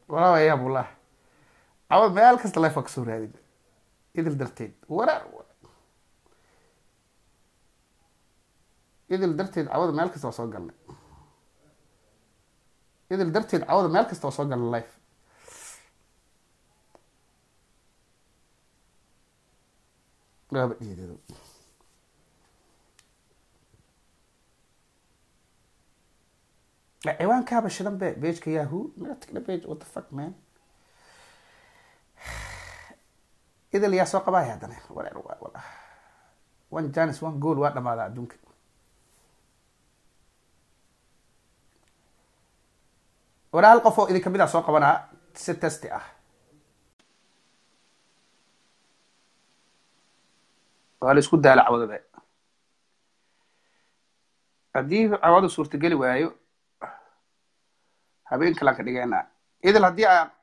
walaa yaa bullah cawad meel kasta lefa kasoo raadin idil darteed waraa idil darteed cawada meel kasta waa soo galnay idil darteed cawada meel kasta waa soo galnay life waaba dhiideedo ciwaankaaba shidan be pageka yahoo natigna page what the fuck man idil yaa soo qabaaya haddana walaal waa wala one janis one goal waa dhamaadaa adduunka walaa hal qof oo idin kamid ah soo qabanaa si testi ah waa la isku daala cawadada haddii cawadu suurtageli waayo habeen kalaan ka dhigeynaa idil haddii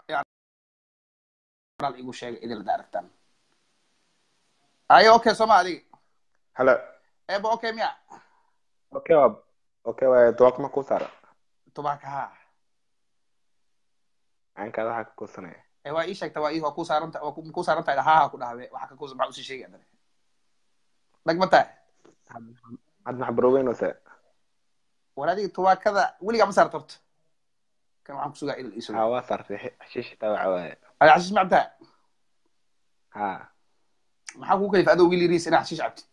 aa igu sheegay idil hadda aragtaan ayo okay sooma adiga Hello. eba okay miya Okay, waa okay waa duwaaq ma ku saara. tubaaka ha Aankaada waxa ka kusanaya. ee waa ii sheegta waa ii waa ku saaranta waa ku saaran tahay haha ku dhahbe waxa ka kusa maxaa usii sheegay adane dhagma tahay Had max barooweyn oo se. war adiga tubaakada weligaa ma saarta horta kan waxaan kusugaa idil iiso Ha waa saartay xishish taa waxa waaye. ada xashiish ma cabtaa Ha. maxaa kugu kalifa adoo wiil yariis inaad xashiish cabtid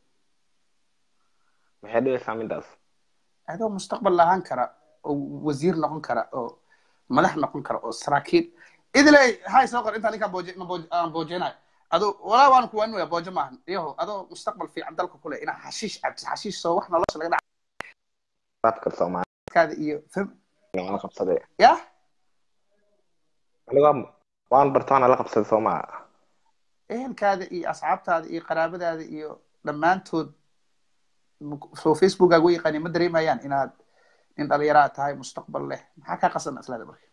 Maxay dhigaysaa midaas? adoo mustaqbal lahaan kara oo wasiir noqon kara oo madax noqon kara oo saraakiil idiley hay soo qor intaan ninkaan booje ma booje aan boojeenayo ado walaa waan kuwaaninoya booje maahan iyaho adoo mustaqbal fiican dalka kule inaad xashiish cabtid xashiish soo wax nolosha laga Dadka Soomaaliyeed dhackaada iyo fam waan la qabsaday. yah Aniga waan bartaan la qabsaday Soomaa. ehelkaada iyo asxaabtaada iyo qaraabadaada iyo dhammaantood soo facebookaga u yaqaani ma dareemayaan inaad nin dhalinyaraa tahay mustaqbal leh maxaa kaa qasan islaada marka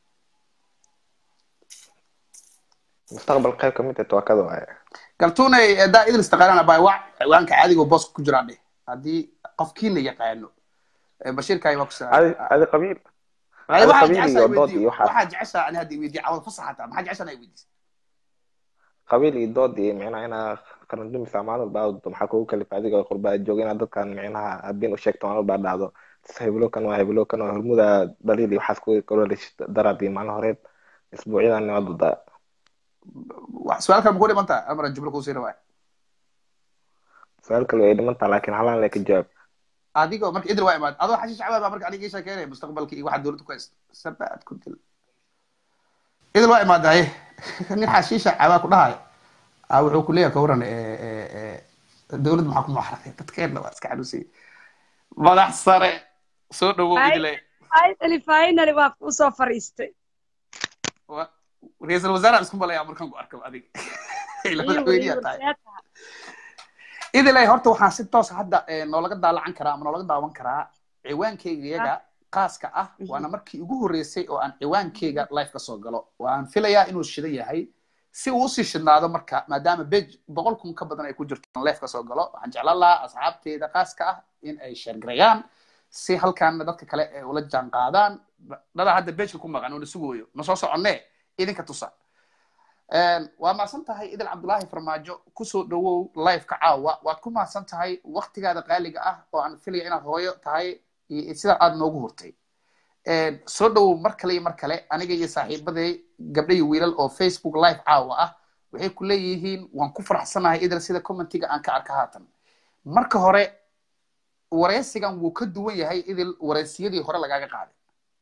Mustaqbal qayb ka mid ah tuwaakada waaye. galtuunay daa idil istaqaanaan abaa waa ciwaanka caadiga oo booska ku jiraan dheh haddii qofkiina yaqaano bashiirkaay waa kusa Adi adi qabiil. waxaa qabiil jeceshaa iyo dood iyo weydiiyo waxaas. waxaa jeceshaa ani haddii weydiiyo cawada fasax hataa maxaa jeceshaa inaa weydiiso qabiil iyo dood iyo micnaha inaa qaran dumisa maalin walba aad maxaa kugu kalifa adiga qurbaa jooga inaad dadkan micnaha habeen u sheegto maalin walba dhacdo heblokan waa heblokan waa hormuda dhaliil iyo waxaas ku korolish daraad iyo maalin horeed isbuucyadan waa dudaa wax su-aal kale ma ku dhiman taha amara jumlo kuu siina waay su-aal kale way dhimantaa laakiin halaan le ka jawaab adigoo marka idil waa imaad adoo xashiish cabaad baa marka aniga ii sheekeynaya mustaqbalka iyo waxaa dowladda ku haysta sabaad ku dil idil waa imaadaye nin xashiisha cabaa ku dhahayo a wuxuu ku leeyahay kawaran dowladda maxaa ku muxarafay dadkeenna waa iska xanuunsay madax sare soo dhawow idile finally finally waa kuu soo fariistay ra-iisul wasaare isku malaya markaan ku arko adiga ila madaxweyneyaa tahay idilay horta waxaan si toos hadda noolaga daalacan karaa ama noolaga daawan karaa ciwaankeyga iyaga qaaska ah waana markii ugu horreysay oo aan ciwaankeyga life ka soo galo waan filayaa inuu shidan yahay si uu usii shidnaado marka maadaama bej boqol kun ka badan ay ku jirto aan life ka soo galo waxaan jeclaan lahaa asxaabteeda qaaska ah in ay sheergareeyaan si halkaana dadka kale ay ula jaan qaadaan dada hadda bejka ku maqan oo na sugooyo ma soo soconne idinka tusa waa mahadsan tahay idil cabdullaahi farmaajo kusoo dhawow liveka caawa waad ku mahadsan tahay waktigaada qaaliga ah oo aan filaya inaad hooyo tahay sida aad noogu hurtay soo dhawow mar kale iyo mar kale aniga iyo saaxiibaday gabdha iyo wiilal oo facebook live caawa ah waxay ku leeyihiin waan ku faraxsanahay idil sida commentiga aan ka arka haatan marka hore wareysigan wuu ka duwan yahay idil wareysiyadii hore lagaaga qaaday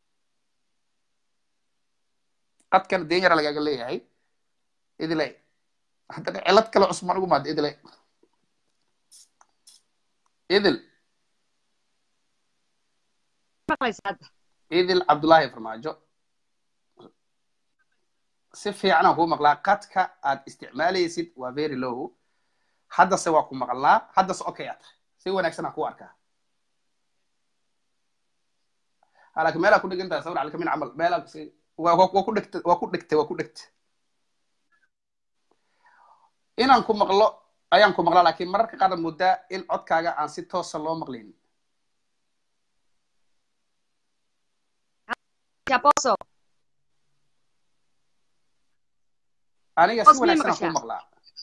qadkan deen yara lagaaga leeyahay idilay haddana cilad kale cusman ugu maada idilay idil idil cabdullaahi farmaajo si fiicanaan kuu maqlaa qadka aad isticmaalaysid waa very low haddase waa ku maqlaa haddase okay aa tahay si wanaagsan aan kuu arkaa laakiin meelaa ku dhegan tahay sawir calikamin camal meelaa waa ku dhegta waa ku dhegta waa ku dhegta inaan ku maqlo ayaan ku maqlaa laakiin mararka qaar muddaa in codkaaga aan si toosa loo maqlaynin aniga si wanaagsan kuu maqlaa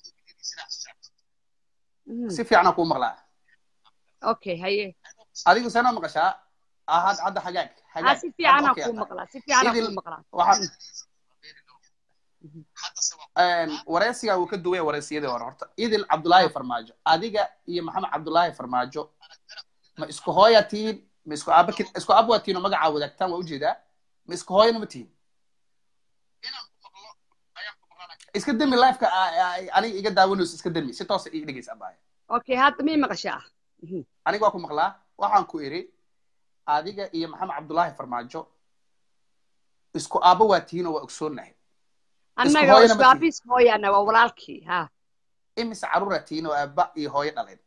si fiican kuu maqlaa okay haye adigu sana maqashaa ahad hadda hagaag hagaag si fiican kuu maqlaa si fiican kuu maqlaa wareysiga wuu ka duwaya wareysiyadii hore horta idil cabdulaahi farmaajo adiga iyo maxamed cabdulaahi farmaajo ma isku hooya tihiin ma isku aaba isku aab waa tihiin oo magacaa wadaagtaan waa ujeedaa ma isku hooyana ma tihiin iska demi lifeka aniga iga daawanayso iska demi si toosa ii dhegeysa abaaya okay hadda mii maqashaa aniga waa ku maqlaa waxaan ku iri adiga iyo maxamed cabdulaahi farmaajo isku aaba waa tihiin oo waa ogsoonahay annaga isku aabi isku hooyaana waa walaalkii ha imise carruura tihiin oo aaba iyo hooyo dhaleen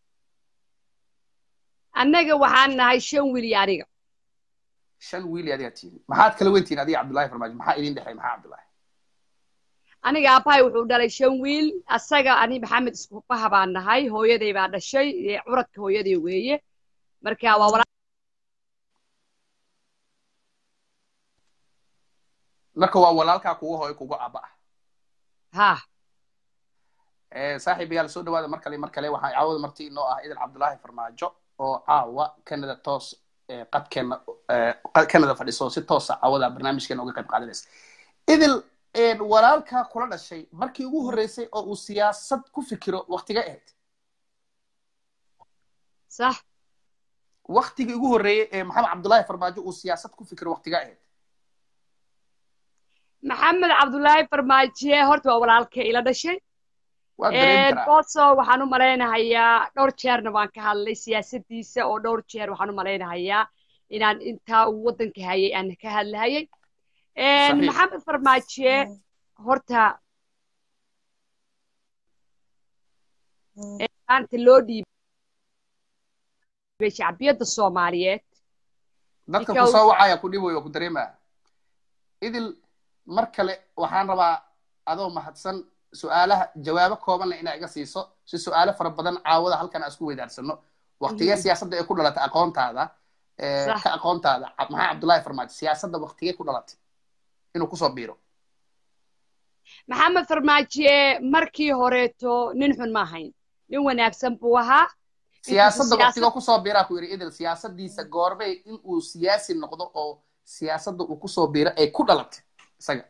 annaga waxaan nahay shan wiil iyo aniga shan wiil iyo adiga tihiin maxaad kala weyn tihiin adiga cabdulaahi farmaajo maxaa idin dhexay maxaa cabdulaahi aniga aabbahay wuxuu dhalay shan wiil asaga ani maxamed iskubaha baan nahay hooyaday baa dhashay curadka hooyaday weeye marka waa walaal marka waa walaalkaa kugu hooyo kugu aaba ah ha saaxiibayaal soo dhawaada mar kale mar kale waxaa caawada marti inoo ah idil cabdulaahi farmaajo oo caawa canada toos qadkeena canada fadhiso si toosa caawada barnaamijkeena uga qayb qaadanaysa idil walaalkaa kula dhashay markii ugu horreysay oo uu siyaasad ku fikiro waktiga ahayd sax waktigii ugu horreeyey ee maxamed cabdulaahi farmaajo uu siyaasad ku fikiro waktiga ahayd maxamed cabdulaahi farmaaje horta waa walaalka ila dhashay boso waxaan u malaynahayaa dhowr jeerna waan ka hadlay siyaasadiisa oo dhowr jeer waxaan u malaynahayaa inaan intaa uu waddanka hayay aan ka hadlahayay maxamed farmaaje horta maanta loo dhiibay shacbiyadda soomaaliyeed dadka ku soo wacaya ku dhibayo ku dareemaya idil mar kale waxaan rabaa adoo mahadsan su-aalaha jawaabo koobanle inaa iga siiso si su-aalo fara badan caawada halkan aan isku weydaarsano waktigee siyaasadda ay ku dhalatay aqoontaada ka aqoontaada maxaa cabdullaahi farmaajo siyaasadda waktigee ku dhalatay inuu kusoo biiro maxamed farmaaje markii horeeto nin xun ma ahayn nin wanaagsan buu ahaa siyaasadda waktigoo kusoo biiraa ku yidhi idil siyaasadiisa goorbay in uu siyaasi noqdo oo siyaasadda uu kusoo biiro ay ku dhalatay isaga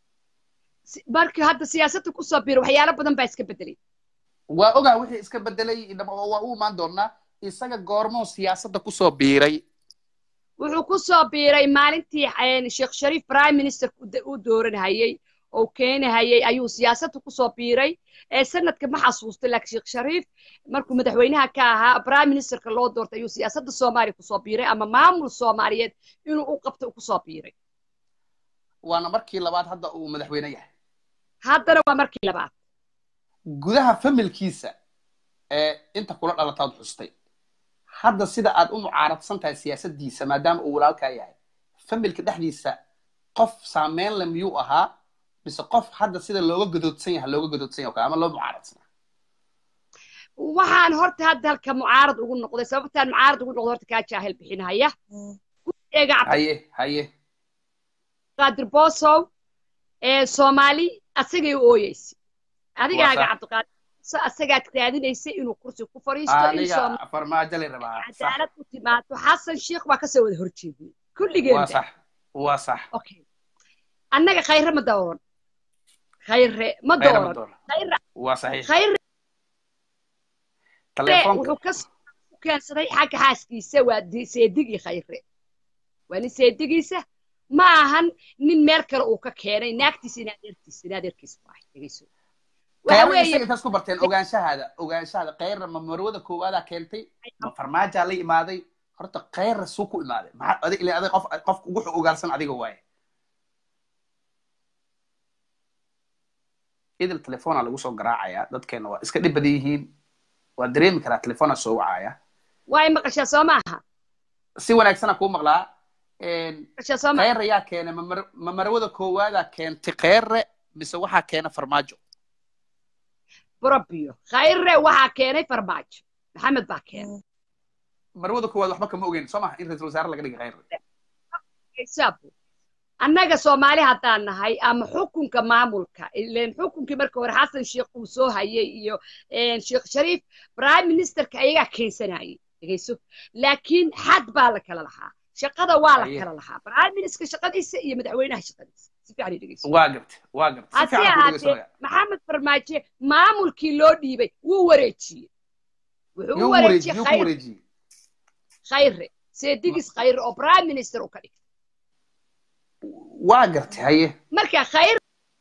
markii hadda siyaasadda kusoo biiro waxyaalo badan baa iska bedelay waa ogaa wixii iska bedelay waa u imaan doonaa isaga goormoo siyaasadda kusoo biiray wuxuu kusoo biiray maalintii sheekh shariif prime minister u dooranhayey oo keenahayey ayuu siyaasadda kusoo biiray ee sanadka ma xasuustay laakiin sheekh shariif markuu madaxweynaha ka ahaa prime ministerka loo doortay ayuu siyaasadda soomaaliya kusoo biiray ama maamul soomaaliyeed inuu u qabto kusoo biiray waana markii labaad hadda uu madaxweyne yahay haddana waa markii labaad gudaha familkiisa ee inta kula dhalataad xustay hadda sida aad u mucaaradsan tahay siyaasaddiisa maadaama uu walaalkaa yahay familka dhexdiisa qof saameyn le miyuu ahaa mise qof hadda sida looga gadoodsan yahay looga gadoodsan yahay ama loo mucaaradsanaa waxaan horta hadda halka mucaarad ugu noqday sababtaan mucaarad ugu noqday horta kaa jaahil bixinaya haye haye qaadir bosow ee soomaali asagay u ooyeysay adigaaga cabdiqaadir asagaad raadinaysay inuu kursi ku fariisto cadaalad u timaado xasan sheikh baa kasoo wada horjeednay kulligeeda waa sax okay annaga khayre ma dooran khayre ma dooran waa saxiix khayre wuxuu ka keensaday xagga xaaskiisa waa seedigii khayre waa nin seedigiisa ma ahan nin meel kale uu ka keenay naagtiisa in adeertiisa in adeerkiisa ku ahay dhegeyso intaas ku barteen ogaanshahaada ogaanshahaada kayra ma marwada koowaadaa keentay ma farmaajaa la imaaday horta kayra suu ku imaaday maxaa adig ilaa adig qof qofka ugu ogaansan adiga waaye idil telefoona lagu soo garaacayaa dadkeena waa iska dhib badan yihiin waa dareemi karaa telefoona soo wacaya waa maqashaa soo maaha si wanaagsana kuu maqlaa kheyre yaa keenay ma marwada koowaadaa keentay kheyre mise waxaa keena farmaajo brobio khayre waxaa keenay farmaajo maxamed baa keenay marwada koowaad waxba kama ogeyn soo maha in ra-isul wasaare laga dhigay kheyre annaga soomaali haddaan nahay ama xukunka maamulka ilen xukunkii marka hore xasan sheekh uu soo hayay iyo sheekh shariif prime ministerka ayagaa keensanayay dhegeyso laakiin xad baa la kala lahaa shaqada waa la kala lahaa prime minister shaqadiisa iyo madaxweynaha shaqadiisa si fiican dhegeyso waa gabta waa gabta hase ahaatee maxamed farmaajo maamulkii loo dhiibay wuu wareejiyey wuxuu u wareejiyey khayre seedigis khayre oo prime minister u ka dhigtay waa gartay haye marka khayre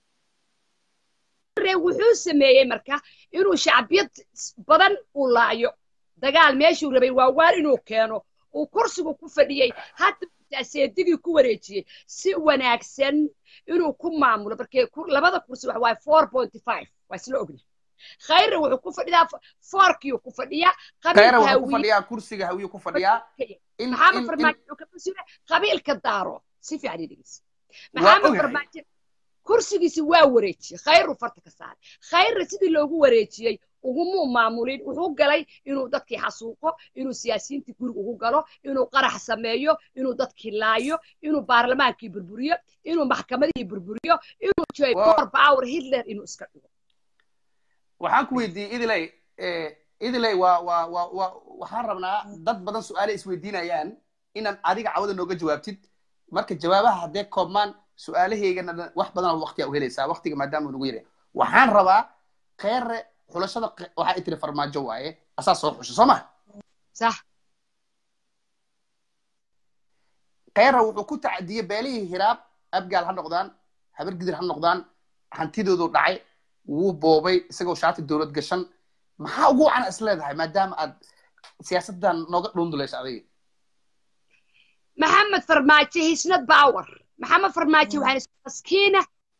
wuxuu sameeyey marka inuu shacbiyad badan uu laayo dagaal meeshuu rabay waa waar inuu keeno uu kursigu ku fadhiyey hadda seedigii ku wareejiyey si wanaagsan inuu ku maamulo markee labada kursi waxa waaye four point five waa isla ogna khayre wuxuu ku fadhiyaa foorkiyu ku fadhiyaa khayre wuxuu ku fadhiyaa kursiga hawiyu ku fadhiyaa maxamed farmaajo wuxuu ka fasira qabiilka daaro si fiican dhegeysa maxamed farmaajo kursigiisi waa wareejiyey khayru farta ka saaray khayre sidii loogu wareejiyey ugumuu maamulin wuxuu galay inuu dadkii xasuuqo inuu siyaasiyiintii guriga ugu galo inuu qarax sameeyo inuu dadkii laayo inuu baarlamaankii burburiyo inuu maxkamadihii burburiyo inuu joy bor power hitler inuu iska dhigo waxaan ku weydiiyey idiley idiley waa waa waa waa waxaan rabnaa dad badan su-aale isweydiinayaan inaan adiga cawada nooga jawaabtid marka jawaabaha haddee koobmaan su-aalahaygana wax badan waqtiga u helaysaa waqtiga maadaama nagu yaraya waxaan rabaa kheyre xulashada waxa ay tiri farmaajo waaye asaa soo xusha soo ma sax kheyre wuxuu ku tacdiyey beelihii hiraab abgaal ha noqdaan habar gidir ha noqdaan hantidoodu dhacay wuu boobay isagoo shaati dowlad gashan maxaa ugu wacan is leedahay maadaama aad siyaasaddan nooga dhundulaysa adiga maxamed farmaajo hisnad power maxamed farmaajo waxaan maskiina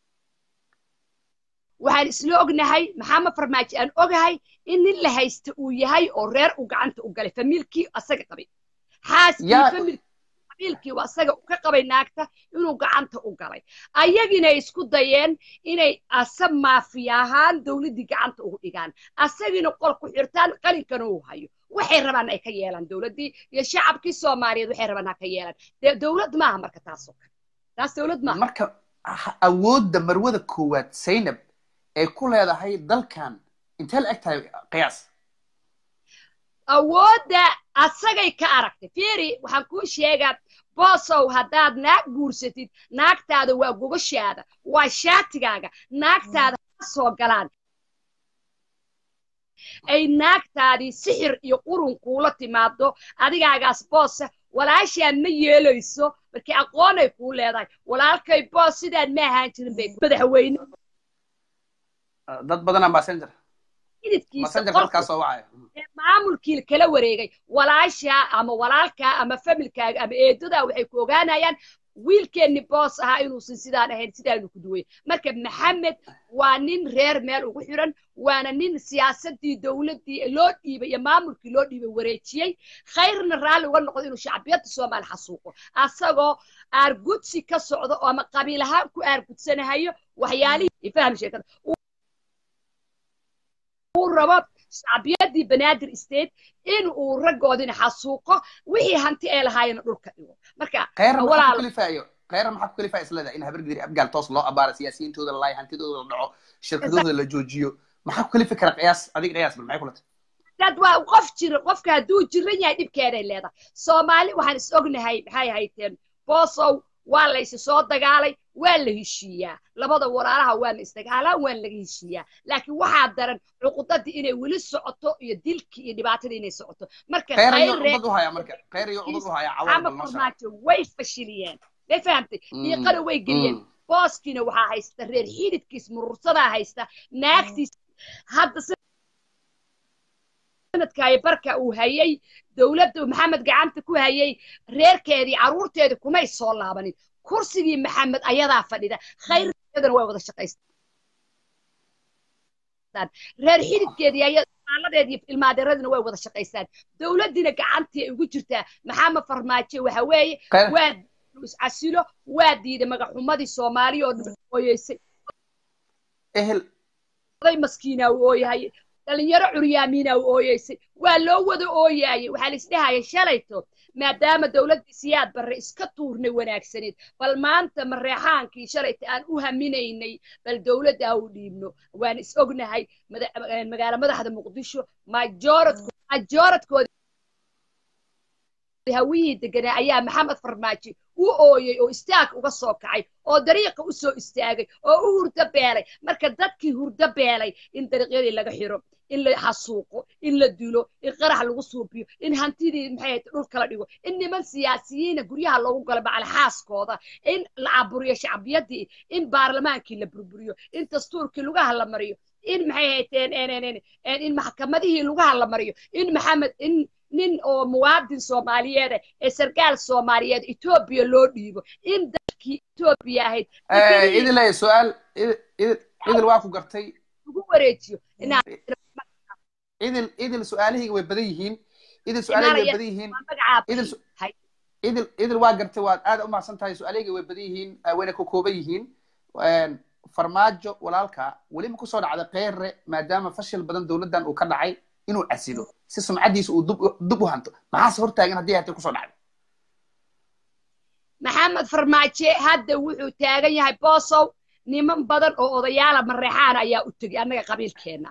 waxaan isla ognahay maxamed farmaajo aan ogahay in nin la haysta uu yahay oo reer uu gacanta u galay famiilkii asaga qabay xaaskii familkii qabiilkii waa asaga ka qabay naagta inuu gacanta u galay ayagina isku dayeen inay asa maafiya ahaan dowladdii gacanta ugu dhigaan asagina qol ku xirtaan qalinkana uu hayo waxay rabaan ay ka yeelaan dowladdii iyo shacabkii soomaaliyeed waxay rabaan ha ka yeelaan dee dowlad maaha marka taasoo kale taas dowlad maaha marka awoodda marwada koowaad zaynab ay ku leedahay dalkan intee la eg tahay qiyaas awoodda asagay ka aragtay fiiri waxaan kuu sheegaa boosow haddaad naag guursatid naagtaada waa gogoshaada waa shaatigaaga naagtaada ha soo galaan ay naagtaadii sixir iyo qurun kuula timaado adigaagaas boosa walaashaa ma yeelayso markii aqoonay kuu leedahay walaalkay boos sidaan ma ahaan jirin bay madaxweyne dad badanaa messenger messenger dadkaa soo wacaya maamulkii kala wareegay walaashaa ama walaalkaa ama familkaaga ama eedadaa waxay ku ogaanayaan wiilkeenni boos ahaa inuusan sidaan ahayn sidaanu ku duway marka maxamed waa nin reer meel ugu xiran waana nin siyaasaddii dowladdii loo dhiibay iyo maamulkii loo dhiibay wareejiyey khayrna raalli uga noqdo inuu shacbiyadda soomaali xasuuqo asagoo aargudsi ka socdo oo ama qabiil ahaan ku aargudsanahayo waxyaalihii faham sheekada uu rabo shacbiyaddii banaadir state in uu raggoodina xasuuqo wixii hanti ee lahaayena dhulka dhigo marka kheyra maxaa ku kalifaayo kheyra maxaa ku kalifaya isleedahay in habargidiri abgaal toos loo abaara siyaasiyiintooda la laayo hantidooda la dhaco shirkadooda la joojiyo maxaa ku kalifi kara qiyaas adiga qiyaas bal maxay kula tahay dad waa qof jira qofka hadduu jiran yahay dhibkeeday leedahay soomaali waxaan is ognahay maxay hayteen boosow waa la isi soo dagaalay waa la heshiiyaa labada walaalaha waana isdagaalaan waana laga heshiiyaa laakiin waxaa daran cuqudadii inay weli socoto iyo dilkii iyo dhibaatadii inay socoto marka farmaajo way fashiliyeen may fahamtay diiqana way geliyeen booskiina waxaa haysta reer xididkiis murursadaa haysta naagtiis hadda sanadkaayo barka uu hayay dowladda maxamed gacanta ku hayay reerkeedii carruurteedii kumay soo laabanin kursigii maxamed ayadaa fadhida khayrkeedana way wada shaqaystaan reer xididkeedii ayaaladeedii ilmaadeeradina way wada shaqaystaan dowladdiina gacantii ay ugu jirtaa maxamed farmaajo waxa weeye waa iscasilo waa diiday magaxumadii soomaaliya oo dhan ooyeysay maskiinaa u ooyahay dhalinyaro curyaamiina u ooyeysay waa loo wada ooyaayay waxaa la isdhahaya shalayto maadaama dowladdii siyaad barre iska tuurnay wanaagsaneed bal maanta mareexaankii shalayta aan u haminaynay bal dowladda ha u dhiibno waan is ognahay magaalo madaxda muqdisho majoradkooda hawiyihii deganaa ayaa maxamed farmaajo u ooyey oo istaag uga soo kacay oo dariiqa u soo istaagay oo u hurdo beelay marka dadkii hurdo beelay in dariiqyadii laga xiro in la xasuuqo in la dilo in qarax lagu suubiyo in hantidii maxay dhul kala dhigo in niman siyaasiyiina guryaha loogu galo macalxaaskooda in la caburiyo shacbiyadii in baarlamaankii la burburiyo in dastuurkii lugaha la mariyo in maxay hayteen in maxkamadihii lugaha la mariyo in maxamed in nin oo muwaadin soomaaliyeed ee sarkaal soomaaliyeed etoobiya loo dhiibo in dalkii etoobiya ahayd idilay su-aal idil waa ku gartay ugu wareejiyo idil idil su-aalahayga way badan yihiin idil su-aalahayga way badan yihiin idil idil waa gartay waad aad u mahadsan tahay su-aalahayga way badan yihiin wayna ku kooban yihiin farmaajo walaalka weli ma kusoo dhacday kheyre maadaama fashil badan dowladdan uu ka dhacay inuu casilo si sumcadiisa uu dub u hanto maxaase hortaagan haddii hatay kusoo dhacday maxamed farmaaje hadda wuxuu taagan yahay boosow niman badan oo odayaala mareexaana ayaa u tegay annaga qabiilkeenna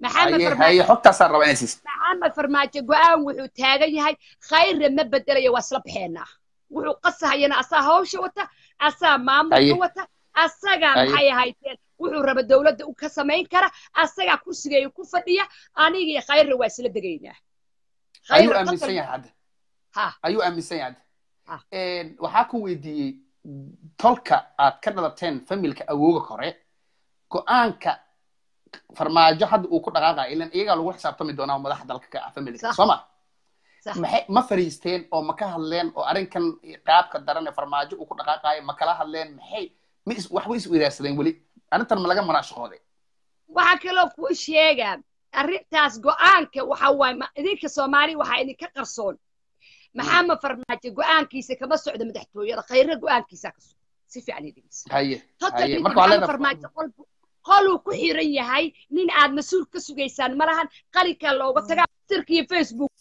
maxamed farmaajo go-aan wuxuu taagan yahay khayre ma bedelayo waa isla baxeenaa wuxuu qasahayana asaa hawsha wata asaa maamulka wata asagaa maxay ahaydeen wuxuu raba dowladda ka samayn kara asagaa kursigeeya ku fadhiya anigii khayre waa isla degaynaa ayuu aaminsan yahay hadda ayuu aaminsan yahay hadda waxaa ku weydiiyey tolka aad ka dhalateen familka awooga kore go-aanka farmaajo hadda uu ku dhaqaaqayo ilan iyagaa lagu xisaabtami doonaa madaxa dalka ka ah familka soo ma maxay ma fariisteen oo ma ka hadleen oo arrinkan qaabka daran ee farmaajo uu ku dhaqaaqayo ma kala hadleen maxay ma is waxba is weydaarsadeen weli arrintan ma laga manaashaqooday waxaa kaloo kuu sheegaa arrintaas go-aanka waxa waaye idinka soomaali waxaa idinka qarsoon maxamed farmaajo go-aankiisa kama socdo madaxtooyada khayre go-aankiisa ka socdo si fiican idhigeysa haye haye marka maxamed farmaajo qoluu ku xiran yahay nin aad mas-uul ka sugaysaan ma lahan qalinkaa looga tagaa sirkiiyo facebook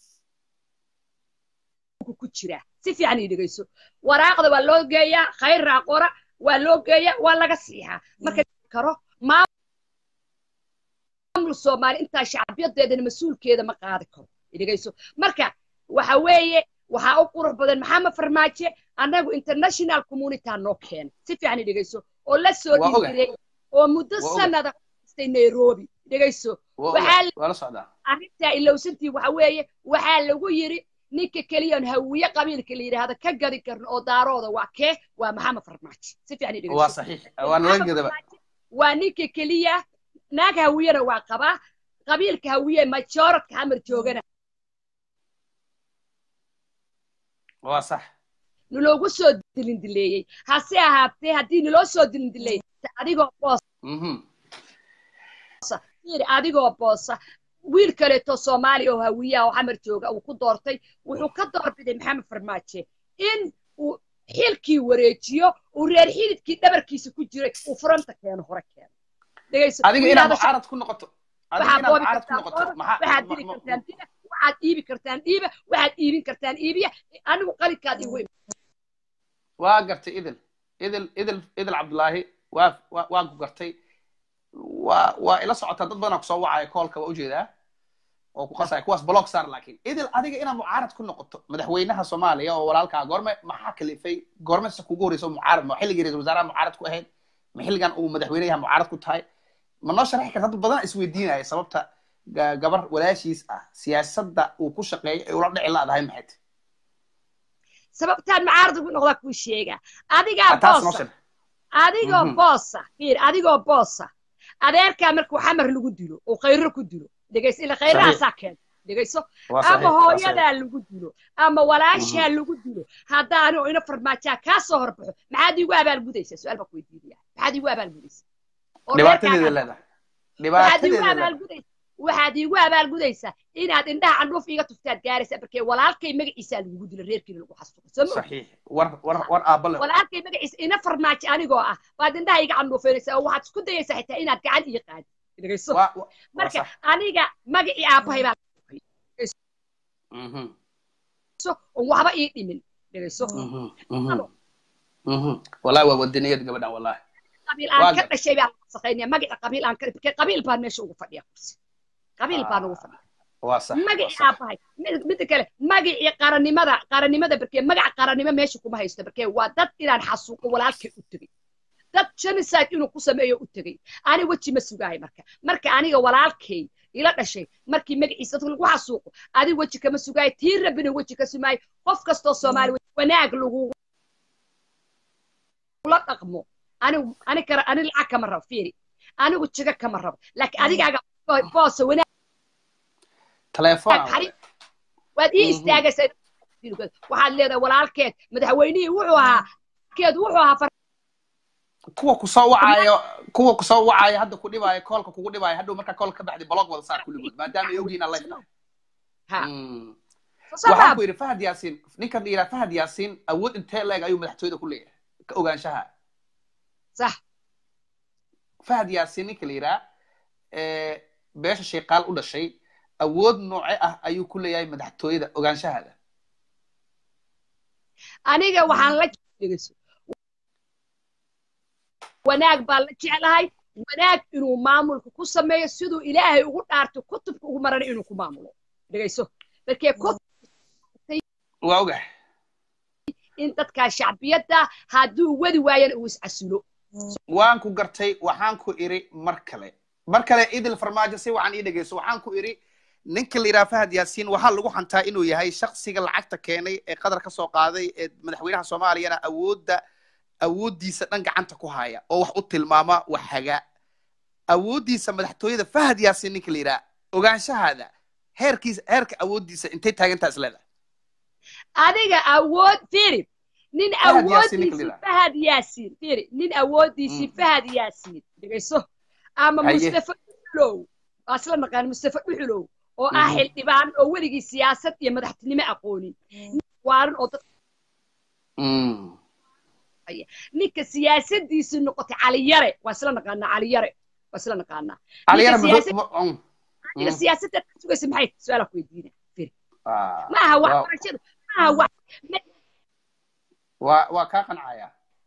ku jira si fiican idhigeyso waraaqda waa loo geeyaa khayraa qora waa loo geeyaa waa laga siixaa marka karo maamul soomaali intaa shacbiyadeedana mas-uulkeeda ma qaadi karo idhigeyso marka waxa weeye waxaa u qurux badan maxamed farmaaje annagu international community noo keenay si fiican idhigeyso oo la soo dhiirgeliyey oo muddo sanada istay nairobi dhegayso arrintaa ilowsantii waxa weeye waxaa lagu yiri ninka keliyan hawiye qabiilka la yidhaahda ka gadi karno oo daarooda waa kee waa maxamed farmaajo si fiican dhegayso waa ninka keliya naag hawiyena waa qabaa qabiilka hawiye majoradka xamar joogana waa sax naloogu soo dilindileeyey hase ahaatee haddii naloo soo dilindileeyey adigoo boos adigoo boosa wiil kaleeto soomaaliya oo hawiyaha oo xamar jooga uu ku doortay wuxuu ka doorbiday maxamed farmaaje in uu xilkii wareejiyo uu reer xididkii dhabarkiisa ku jiray uu furanta keeno hore keeno adiga inaad mucaarad ku noqoto waxaad dili kartaan dila waxaad iibi kartaan dhiiba waxaad iibin kartaan iibiya anigu qalinkaad igu waa gartay idil idil idil idil cabdullaahi waa waa ku gartay waa waa ila socotaa dad badanaa kusoo wacaya koolka waa ujeedaa oo ku qasaya kuwaas block saar laakiin idil adiga inaad mucaarad ku noqoto madaxweynaha soomaaliya oo walaalkaa goorme maxaa kalifay goorme se kugu horeysa mucaarad ma xilligii ra-isul wasaaraha mucaarad ku ahayd ma xilligan uu madaxweynayaha mucaarad ku tahay ma noo sharxi karta dad badan isweydiinaya sababta gabar walaashiis ah siyaasadda uu ku shaqeeyo ay ula dhici la-dahay maxay tahay sababtaan mucaarad ugu noqdaa kuu sheega adigaa boosa adigoo boosa fiir adigoo boosa adeerkaa markuu xamar lagu dilo oo khayro ku dilo dhegayso ila khayrahaasaa keenta dhegayso ama hooyadaa lagu dilo ama walaashaa lagu dilo haddaani oo ina farmaajaa kaa soo horbaxo maxaad iigu abaalgudaysaa su-aal baa ku weydiinaya maxaad iigu abaalgudaysaa dhibaatadeeda leedahay waxaad iigu abaalgudaysaa waxaad iigu abaalgudaysaa inaad indhaha candhuuf iiga tuftaad gaaraysaa markee walaalkay magaciisaa lagugu dilo reerkiina lagu xasuuqawalaalkay magaciisa ina farmaajo anigoo ah waad indhaha iiga candhuufaynaysaa oo waxaad isku dayaysaa xitaa inaad gacan ii qaadi dhegayso marka aniga magacii aabbahay baa oon waxba ii dhimin dhegayso wallahi waa wadaniyad gabadhan wallahi qabiil aan ka dhashay baan wasaqaynaya magaca qabiil aan ka qabiil baan meesha ugu fadhiya kursi qabiil baan ugu fadhiya magacii aabahay midda kale magacii qarannimada qarannimada barkee magaca qarannimo meesha kuma haysto barkee waa dad inaan xasuuqo walaalkay u tegey dad genocide inuu ku sameeyo u tegey ani weji ma sugahay marka marka aniga walaalkay ila dhashay markii magaciisa dadka lagu xasuuqo adi weji kama sugahay tii rabbina weji ka sumaayo qof kastoo soomaali wanaag lagu la dhaqmo anigu ani kara ani lacag kama rabo fiiri anigu jiga kama rabo laakiin adigaaga boosa wanaag waad ii istaagaysaa waxaad leedahay walaalkeed madaxweynihii wuxuu ahaa keed wuxuu ahaa kuwa kusoo wacayo kuwa kusoo wacayo hadda ku dhibaayo koolka kugu dhibaayo hadhow markaa koolka ka baxday blog wada saar kulligood maadaama ay ogyihiin alla waxaan ku yidhi fahad yaasiin ninkan yidhaa fahad yaasiin awood intee leeg ayuu madaxtooyada ku leeyahay ka ogaanshaha sax fahad yaasiin ninka la yidhaa beesha shayqaal u dhashay awood nooce ah ayuu ku leeyahay madaxtooyada ogaanshahaada aniga waxaan la dhegeyso wanaag baan la jeclahay wanaag inuu maamulka ku sameeyo siduu ilaahay ugu dhaarto kutubka ugu marana inuu ku maamulo dhegeyso markee waa ogahay in dadkaa shacbiyadda hadduu wadi waayana uu iscasulo waan ku gartay waxaan ku iri mar kale mar kale idil farmaajo si wacan ii dhegeyso waxaan ku iri ninka la yidhaha fahad yaasiin waxaa lagu xantaa inuu yahay shaksiga lacagta keenay ee qadar ka soo qaaday ee madaxweynaha soomaaliyana awoodda awooddiisa dhan gacanta ku haya oo wax u tilmaama wax haga awooddiisa madaxtooyada fahad yaasiin ninka la yidhaha ogaanshahaada heerkiisa heerka awooddiisa intay taagantaa is leedahay adiga awood fiiri nin awooddiisi fahad yaasiin fiiri nin awooddiisii fahad yaasiin dhegayso ama mustafa dhuxulow waa isla naqaan mustafa dhuxulow oo ah xildhibaan oo weligii siyaasad iyo madaxtinimo aqoonin waaran oo dad ninka siyaasadiisi noqotay caliyare waa isla naqaanaa caliyare waa isla naqaanaa aniga siyaasadda sugaysa maxay su-aala ku weydiina firi maaha waxbarashada maaha wax waa waa kaa qancaya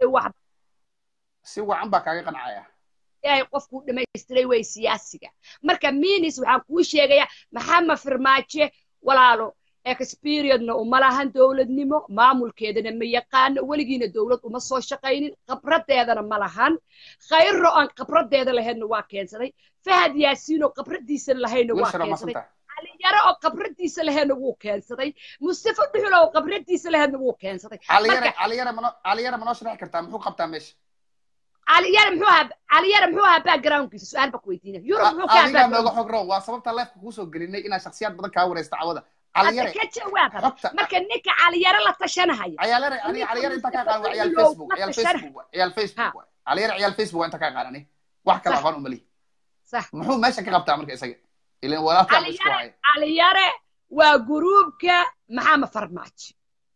si wacan baa kaaga qancaya ilaahay qofkuu dhamaystiray way siyaasiga marka minis waxaan kuu sheegayaa maxamed firmaaje walaalo experiodna uma lahan dowladnimo maamulkeedana ma yaqaano weligiina dowlad uma soo shaqaynin khabradeedana ma lahan khayro aan khabradeeda lahaydna waa keensaday fahad yaasiinoo khabradiisa lahayna waa keensaday caliyare oo khabradiisa lahaydna wuu keensaday mustafa dhuxul oo khabradiisa lahaydna wuu keensaday caliyare manoo sharaxi kartaa muxuu qabtaa meesha caliyare muxuu ahaa caliyare muxuu ahaa backgroundkiisa su-aal baa ku weydiina yurub muxuu ka adigaa nooga xog row waa sababta leefka kuusoo gelinay inaa shaksiyaad badan kaa wareysta cawada caliyare ka jawaab marka ninka caliyare la tashanahaya ciyaalare aniga caliyare inta kaa qaadan waa ciyaal facebook ciyaal facebook ciyaal facebook caliyare ciyaal facebook waa inta kaa qaadani wax kale aqoon umalihi sax muxuu meesha ka qabtaa marka isaga ilan walaalkaa isku haya caliyare waa guruubka maxamed farmaajo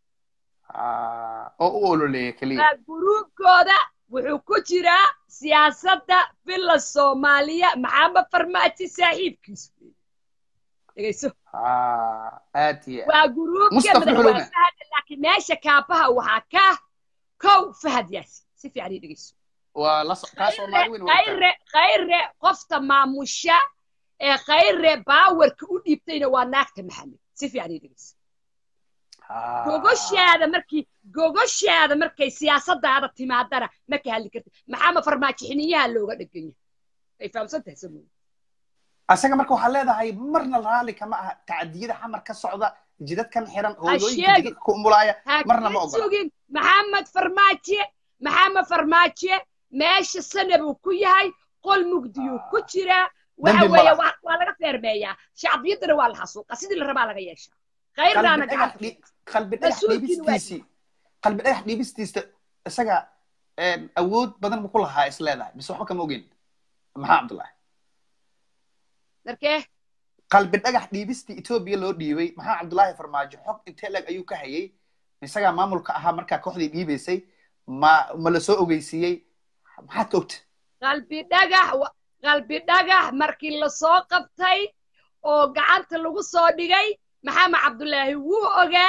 oo u ololeeya keliya waa guruubkooda wuxuu ku jiraa siyaasadda villa soomaaliya maxamed farmaajo saaxiibkiisu dhegayso aad iyo waa guruubka madaxweyne fahad laakiin meesha kaabaha waxaa ka kow fahad yaasi si fiican ii dhegayso waa la kaa soomaali weyn khayre khayre qofta maamusha ee khayre baawarka u dhiibtayna waa naagta maxamed si fiican ii dhegayso gogoshaada markii gogoshaada markay siyaasadaada timaadana ma ka hadli kartid maxamed farmaajo xiniyaha looga dhegan yahay ay fahamsan tahay samoy asaga marka waxaa leedahay marna raali kama aha tacdiyada xamar ka socda jidadkan xiran hooyooyinka jidadka ku umulaaya marna ma ogola sugin maxamed farmaajo maxamed farmaajo meesha sana buu ku yahay qol mugdiyuu ku jiraa waxa weeye waa laga feermeeyaa shacbiyadana waa la xasuuqa sidii la rabaa laga yeeshaa khayrdaana qalbi dhagax dhiibistiisii qalbi dhagax dhiibistiisa isaga awood badan buu ku lahaa is leedahay mise waxba kama ogeyn maxaa cabdullahi darkee qalbi dhagax dhiibistii etoobiya loo dhiibay maxaa cabdullaahi farmaajo xog intee leg ayuu ka hayay isagaa maamulka ahaa markaa kooxdii dhiibaysay ma ma la soo ogeysiiyey maxaad ka ogta qalbi dhagax qalbi dhagax markii lasoo qabtay oo gacanta lagu soo dhigay maxamed cabdullaahi wuu ogaa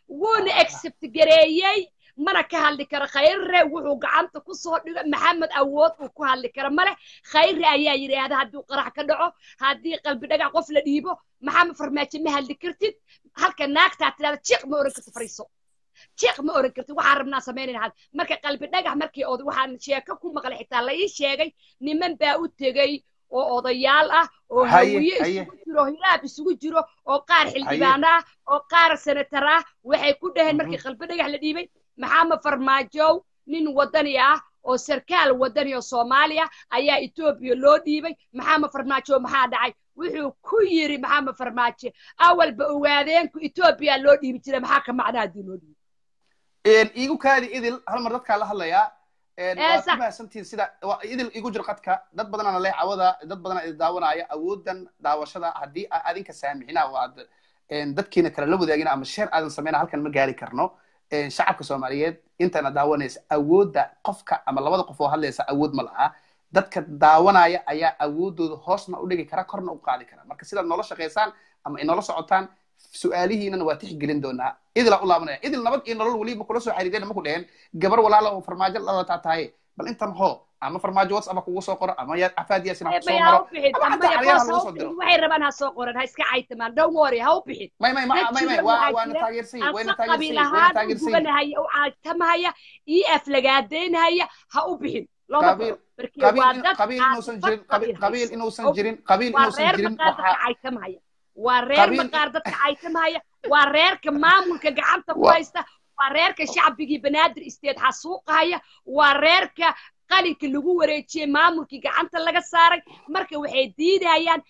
wuuna accept gareeyey mana ka hadli karo khayre wuxuu gacanta ku soo dhigo maxamed awood uu ku hadli karo male khayre ayaa yidhaahda hadduu qarax ka dhaco haddii qalbi dhagax qof la dhiibo maxamed farmaajo ma hadli kartid halka naagtaa tidhahda jiiq ma oran kartid fariiso jiiq ma oran kartid waxaan rabnaa samaynayna had marka qalbi dhagax markii od waxaan sheeko ku maqlay xitaa la ii sheegay niman baa u tegey oo odayaal ah oo hawiye isugu jiro hiraab isugu jiro oo qaar xildhibaan ah oo qaar senatar ah waxay ku dhaheen markii qalbi dhagax la dhiibay maxamed farmaajow nin wadani ah oo sarkaal wadani oo soomaaliya ayaa etoobiya loo dhiibay maxamed farmaajo maxaa dhacay wuxuu ku yiri maxamed farmaajo awalba ogaadeenku etoobiya loo dhiibi jiray maxaa ka macnaa haddii loo dhiibi iigu kaadi idil hal mar dadkaa la hadlayaa waad ku mahadsantihin sida idil igu jir qadka dad badanana leh cawada dad badana idi daawanaya awoodan daawashada haddii adinka saamixina oo aad dadkiina kale la wadaagina ama sheer aadan samayna halkan ma gaari karno shacabka soomaaliyeed intana daawanaysa awoodda qofka ama labada qof oo hadlaysa awood ma laha dadka daawanaya ayaa awoodooda hoosna u dhigi kara korna u qaadi kara marka sidaad noola shaqaysaan ama inoola socotaan su-aalihiinana waa tixgelin doonaa idilaa u laabanaya idil nabad iyo nolol weliba kula soo xiriireen maku dheheen gabar walaala oo farmaajo lalataa tahay bal intan hoo ama farmaajo whatsapp kugu soo qoro ama afaad yaasin ha kusoo maro ama xataa xaryaha lagu soo diro waxay rabaan ha soo qoran ha iska caytamaan don't worry ha u bixin may may may may waa waana taageersan wayna taageersan wayna taageersan gubanahaya u caatamahaya ii aflagaadeynahaya ha u bixin looma qoro qabiil inuusan jirin qabiil inuusan jirin qabiil inuusan jirin caytamahaya waa reer maqaar dadka caytamahaya waa reerka maamulka gacanta ku haysta waa reerka shacbigii banaadir isteed xasuuqahaya waa reerka qalinka lagu wareejiyey maamulkii gacanta laga saaray marka waxay diidayaan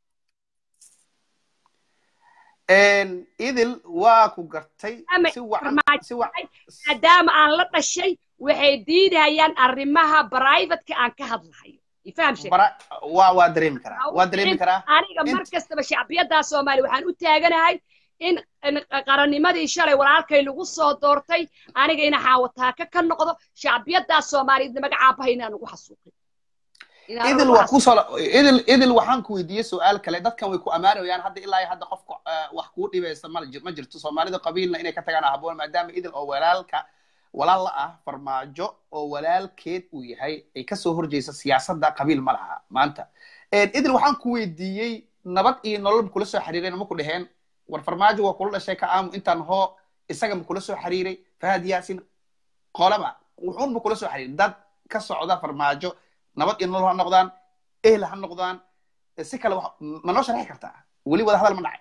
idil waa ku gartay si maadaama aan la dhashay waxay diidayaan arrimaha brivateka aan ka hadlahayo waa waa dareemi karaa waa dareemi karaa aniga mar kastaba shacbiyaddaa soomaaliya waxaan u taaganahay in qarannimadii shalay walaalkay lagu soo doortay aniga ina xaawataaka ka noqdo shacbiyaddaa soomaaliyeedna magacaabaha inaan ugu xasuuqin idil waa kusoo idil idil waxaan ku weydiiyey su-aal kale dadkan way ku ammaanayaan hadda ilaa iyo hadda qofka wax kuu dhibaysa ma ma jirto soomaalida qabiilna inay ka tagaan haboon maadaama idil oo walaalka walaal la ah farmaajo oo walaalkeed uu yahay ay kasoo horjeysa siyaasadda qabiil ma laha maanta idil waxaan ku weydiiyey nabad iyo nolol kula soo xiriireen ma ku dheheen war farmaajo waa kula dhashay ka aamu intaan hoo isaga ma kula soo xiriiray fahad yaasin qolaba wuxuun ma kula soo xiriiray dad ka socda farmaajo nabad iyo nolol ha noqdaan ehel ha noqdaan si kale ma noo sharxi kartaa weli wada hadal ma dhacay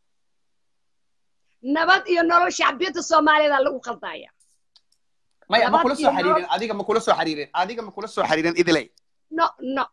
nabad iyo nolol shacbiyadda soomaaliyeeda lagu qaldaya maya ma kula soo xiriirin adiga ma kula soo xiriirin adiga ma kula soo xiriirin idilay no no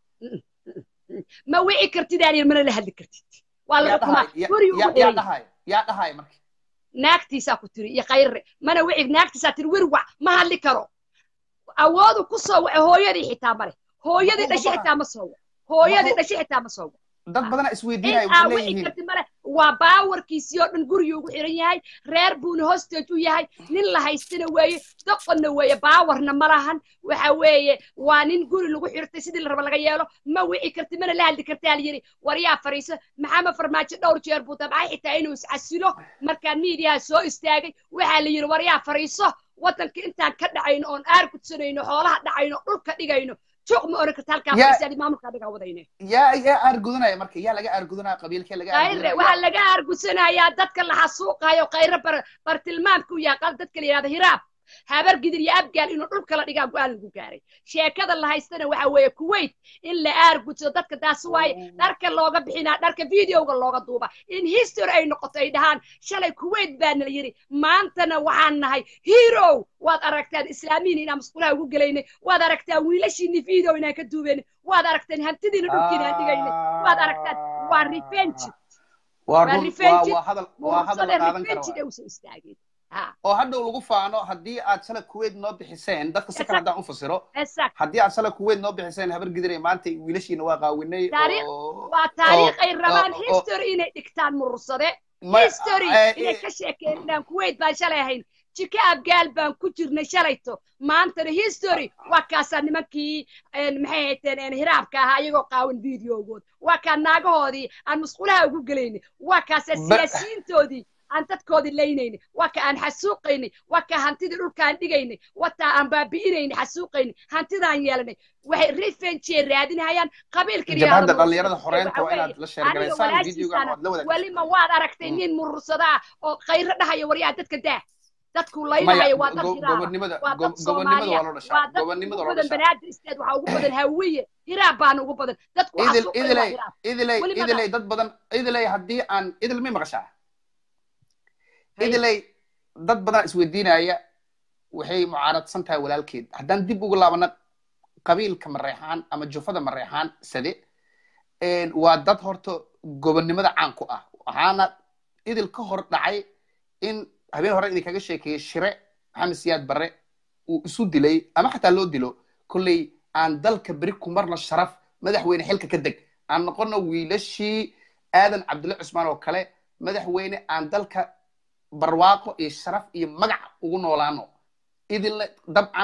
ma wici kartid aan mana la hadli kartid waa laga kumaa guri ugu yaa dhahay yaa dhahay marka naagtiisaa ku tiri iyo khayre mana wici naagtiisaa tiri wirwac ma hadli karo awoodu ku soo wace hooyadii xitaa male hooyadii dhashay xitaa ma soo wac hooyadii dhashay xitaa ma soo wac dad badana isweydiinaya waxay leeyihiin karti male waa baawarkiisii oo dhan gurigii ugu xiran yahay reer buuna hostage u yahay nin la haystana weeye doqonna weeye baawarna ma lahan waxa weeye waa nin guri lagu xirtay sidii la raba laga yeelo ma wici karti mana la hadli kartaa la yidhi waryaa fariiso maxamed farmaajo dhowr jeer buu dabcay xitaa inuu iscasilo markaa miidiyaha soo istaagay waxaa la yidhi waryaa fariiso waddanka intaan ka dhacayno oon aar gudsanayno xoolaha dhacayno dhulka dhigayno juuq ma oran karta halkaa fariisaadi maamulkaa dhigaa wadayne yaa yaa aargudanaya marka yaa laga aargudanaya qabiilkee laga khayre waxaa laga aargusanayaa dadka la xasuuqayo khayre bar bartilmaamka u yaaqaan dadka la yidhahda hiraab habar gidir iyo abgaal inuu dhulka la dhigaa go-aan lagu gaaray sheekada la haystana waxa weeye kuwait in la aargudsado dadka taas waaye dharka looga bixinaa dharka videoga looga duuba in history ay noqoto ay dhahaan shalay kuwait baana la yidhi maantana waxaan nahay hero waad aragtaan islaamiyin inaan masqulaha ugu gelaynay waad aragtaan wiilashiini video inaan ka duubaynay waad aragtaan hantidiina dhulkiina aan dhigaynay waad aragtaan waa revenge waa revenge waa hadal qaadan kara usan istaagin oo hadhow lagu faano haddii aad shalay kuwait noo bixiseen dadka si kale haddaan u fasiro haddii aad shalay kuwait noo bixiseen habar gidiray maanta wiilashiina waa qaawinay waa taariikh ay rabaan history inay dhigtaan murursade history inay ka sheekeen inaan kuwait baan shalay ahayn jika abgaal baan ku jirnay shalayto maantana history waa kaasaa nimankii maxay hayteen hiraabka ahaa iyagoo qaawan videogood waa kaa naagahoodii aan musqulaha ugu gelaynay waa kaasaa siyaasiyiintoodii aan dadkoodii laynaynay waa ka aan xasuuqaynay waa ka hantidii dhulkaan dhigaynay wataa aan baabi'inaynay xasuuqaynay hantidaan yeelanay waxay revenge raadinayaan qabiilka jabhadda dhalinyarada xoreynta waa inaad la sheergalaysaan videogan waad la wadaagtaan welima waad aragtay nin murursadaa oo khayro dhahaya waryaa dadka daa dadku laynahayo waa dad gobonnimada waa dad gobonnimada waa loo waa dhashaa dad gobonnimada ugu waa loo badan dhashaa banaadir isteed waxaa ugu badan hawiye hiraab baana ugu badan dadku idil xasuuqay waa idiley hiraab idiley Weli ma idiley dad badan idiley haddii aan idil may maqashaa Hay. idiley dad badan isweydiinaya waxay mucaaradsan tahay walaalkeed haddaan dib ugu laabana qabiilka mareexaan ama jufada mareexaan sade een, waa dad horta gobonnimada caan ku ah waxaana idil ka hor dhacay in habeen hore idinkaga sheekeeyey shire maxamed siyaad barre uu isu dilay ama xataa loo dilo kolley aan dalka beri ku marna sharaf madaxweyne xilka ka deg aan noqono wiilashii aadan cabdulle cusmaan oo kale madaxweyne aan dalka barwaaqo iyo sharaf iyo magac ugu noolaano idinle dabcan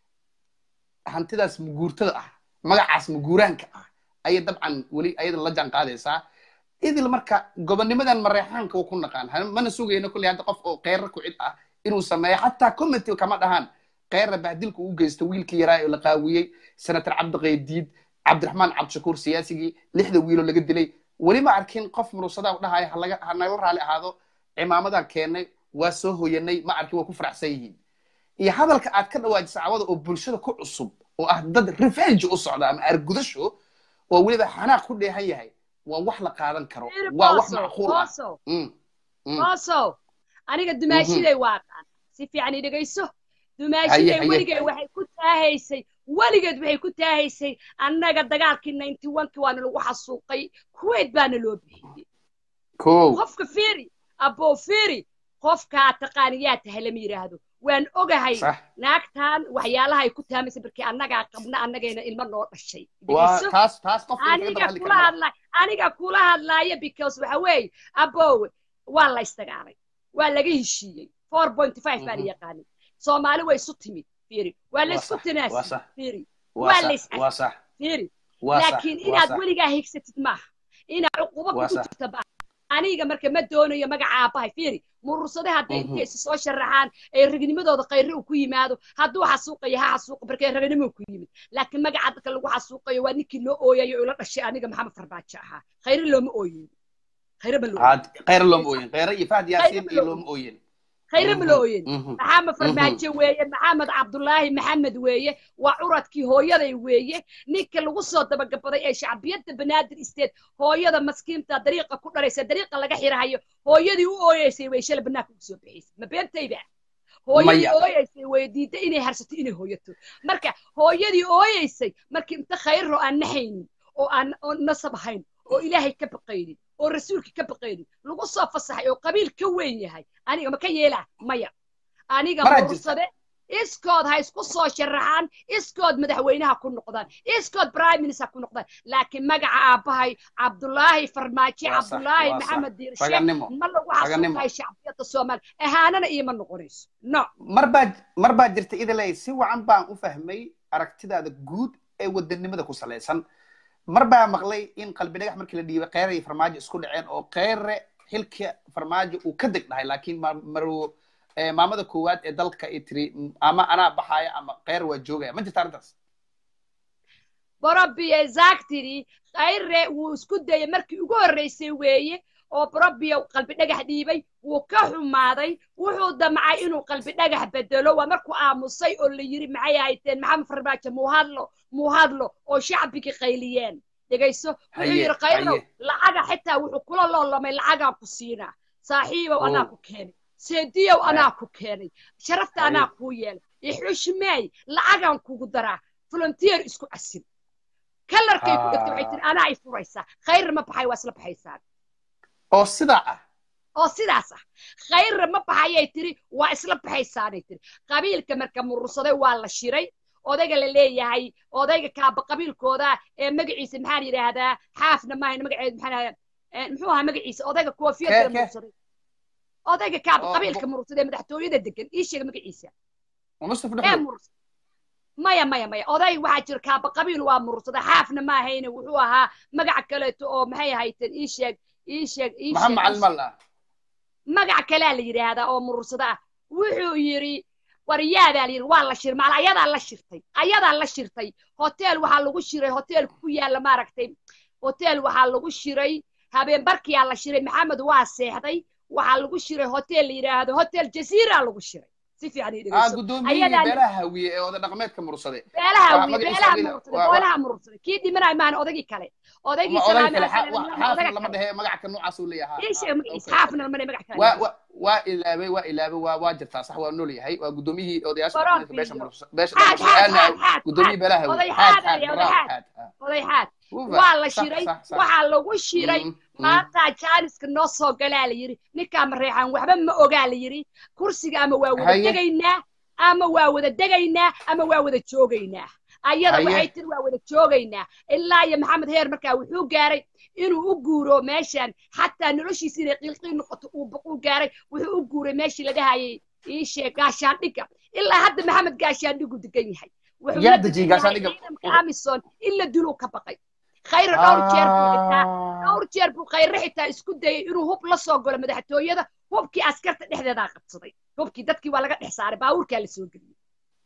hantidaas muguurtada ah magacaas muguuraanka ah ayay dabcan weli ayadan la jaan qaadaysaa idil marka gobonnimadan mareexaanka uu ku naqaan ha- mana sugayno kolley hadda qof oo qeyra ku cid ah inuu sameeyo xataa commenty kama dhahaan qeyra bahdilka uu geysta wiilkii yaraa oo la qaawiyey senator cabdiqaydiid cabdiraxmaan cabdishakuur siyaasigii lixda wiiloo laga dilay weli ma arkin qof murusadaa dhahaya halaga ha nagala raali ahaado cimaamadan keennay waa soo hoyanay ma arkin waa ku faraxsan yihiin iyo hadalka aad ka dhawaajisa cawada oo bulshada ku cusub oo ah dad revenge u socda ama argudasho oo weliba xanaaq ku dheehan yahay waa wax la qaadan karo Fiiri, waa wax Booso, macquul ah Booso, Mm, mm. Booso, aniga dumaashiday waa qaan si fiican i dhegayso dumaashiday haye. weligay waxay ku taahaysay weligeed waxay ku taahaysay annaga dagaalkii ninety one-ki waana lagu xasuuqay kuwait baana loo bixiyey kow qofka fiiri aboo fiiri qofkaa taqaaniyaa tahay lama yidhaahdo waan ogahay sax naagtan waxyaalaha ay ku taamaysay markii annagaa qabna annagayna ilmo noo dhashay waa dhegayso taas taas qofka kaga aniga daba hadli kula kara hadla aniga kula hadlaaya because waxa weeye abowe waa la isdagaalay waa laga heshiiyey four point five baa la Mhm. yaqaanay soomaali way isu timid fiiri waa la Waa isku sax, waa tanaasiyey sax. fiiri waa waa la sax is waa sax fiiri waa sax laakiin waa inaad sax weligaa higsatid maaha inaad cuqubo Waa kugu sax. jirta ba aniga marka ma doonayo magaca aabbahay fiiri murursade hadday Mhm. intay isu soo sharaxaan ee ragnimadooda qayre uu ku yimaado hadduu xasuuqayo ha xasuuqa markay ragnimo ku yimid laakiin magaca dadka lagu xasuuqayo waa ninkii loo ooyayo oo ila dhashay aniga maxamed farbaajo ahaa khayre looma ooyin khayre ma loo Had khayr looma ooyin khayra iyo fahd yaasiin Khayra iyo ma looma ooyin khayre ma loo ooyin Mhm. maxamed farmaajo weeye maxamed cabdulaahi maxamed weeye waa curadkii hooyaday weeye ninka lagu soo dabagabaday ee shacbiyadda banaadir isteed hooyada maskiinta dariiqa ku dharaysa dariiqa laga xirahayo hooyadii u ooyeysay way shala banaanka ugu soo bixaysay ma beentayba hooyadii Maya. ooyeysay way diiday inay harsato inay hooyato marka hooyadii ooyeysay markii inta khayro aan naxaynin oo aan oo nasab ahayn oo ilaahay ka baqaynin oo rasuulka ka baqaynin lagu soo fasaxay oo qabiil ka weyn yahay aniga ma ka yeelaa maya aniga Maraa jirta. mursade iskood ha isku soo sharaxaan iskood madaxweynaha ku noqdaan iskood prime minister ku noqdaan laakiin magaca aabbahay cabdulaahi farmaajo Waa sax, cabdulaahi waa sax. maxamed diirshe Raganimo. ma lagu Raganimo. xasuuqayo shacbiyadda soomaali ahaanana iima noqonayso no mar baa mar baa jirta idiley si wacan baan u fahmay aragtidaada guud ee wadanimada ku salaysan mar baa maqlay in qalbi dhagax markii la dhiibay kheyre iyo farmaajo isku dhaceen oo kheyre xilka farmaajo uu ka deg dhahay laakiin ma- marwo eh, maamada koowaad ee dalka ay tiri "M- ama anaa baxaya ama kheyre waa joogaya ma jirta arrintaas borobiya exactly khayre wuu isku dayay markii ugu horreysay weeye oo borobiya qalbi dhagax dhiibay wuu ka xumaaday wuxuu damcay inuu qalbi dhagax bedelo waa markuu aamusay oo la yiri maxay ahayteen maxamed farmaajo muu hadlo muu hadlo oo shacbigii qayliyeen dhegayso wuxuu Haye, yidhi khayrow haye. lacaga xitaa wuxuu kula loolamay lacagaan ku siinaa saaxiibow Oh. anaa ku keenay seediyow Haye. anaa ku keenay sharafta Haye. anaa kuu yeelay ixushmeey lacagaan kugu daraa volunteer isku casin kalarkay ku dhigtay waxay tiri anaa i furaysaa khayr ma baxay waa isla baxaysaan oo sidaa ah oo sidaas ah khayra ma baxayay tiri waa isla baxaysaanay tiri qabiilka marka murursaday waa la shiray odayga la leeyahay odayga kaaba qabiilkooda ee magaciisa maxaan yidhaahdaa xaafna maahayn magaceed maxaan eh, muxuu ahaa magaciisa odayga koofiyadda Kee, kee? murursaday odayga kaaba Oo, qabiilka bu- murursaday ee madaxtooyada degan ii sheega magaciisa oo mustaf ee dhuxul murursa maya maya maya oday waxaa jira kaaba qabiil waa murursada xaafna ma ahayne wuxuu ahaa magaca kaleeto oo maxay ahayteen ii sheeg ii sheeg ii maxaa sheeg ii macalin sheeg. mal ah magac kalea la yidhaahdaa oo murursada ah wuxuu yidhi waryaadaa la yidhi waa la shir maala ayadaa la shirtay ayadaa la shirtay hotel waxaa lagu shiray hotel ku yaalla maaragtay hotel waxaa lagu shiray habeenbarkiyaa la shiray maxamed waa seexday waxaa lagu shiray hotel la yidhaahdo hotel jasiira lagu shiray si fiican ii dhegeyso gudoomiyihii beelaha hawiye ee oda dhaqameedka mursade beelaha hawiye beelaha murursade beelaha murursade kii dhimanay maan odagii kale odagii xaafna lama dhehe magacka noocaas uu leeyahay xaafna lama dhehe magac kale waa ilaabay waa ilaabay waa waa jirtaa sax waa nool yahay waa gudoomiyihii odayaasha beesha beesha gudoomiyihii beelaha hawiye xaad xaad oday xaad waa la shiray waxaa lagu shiray maanta jaaniska noo soo galaa la yidhi ninkaa mareexaan waxba ma ogaa la yidhi kursiga ama waa wada degaynaa ama waa wada degaynaa ama waa wada joogaynaa ayada waxay tiri waa wada joogaynaa ilaa iyo maxamed heer markaa wuxuu gaaray inuu u guuro meeshan xataa noloshiisa inay qiilqiil noqoto uu baquu gaaray wuxuu u guuray meeshii la dhahayay iishee gaashaandhiga ilaa hadda maxamed gaashaandhigu degan yahay wuxuu amison in la diluu ka baqay khayra dhowr jeer buu xitaa dhowr jeer buu khayre xitaa isku dayay inuu hub la soo galo madaxtooyada hubkii askarta dhexdeedaa qabsaday hubkii dadkii waa laga dhex saaray baabuurkaa la soo geliyey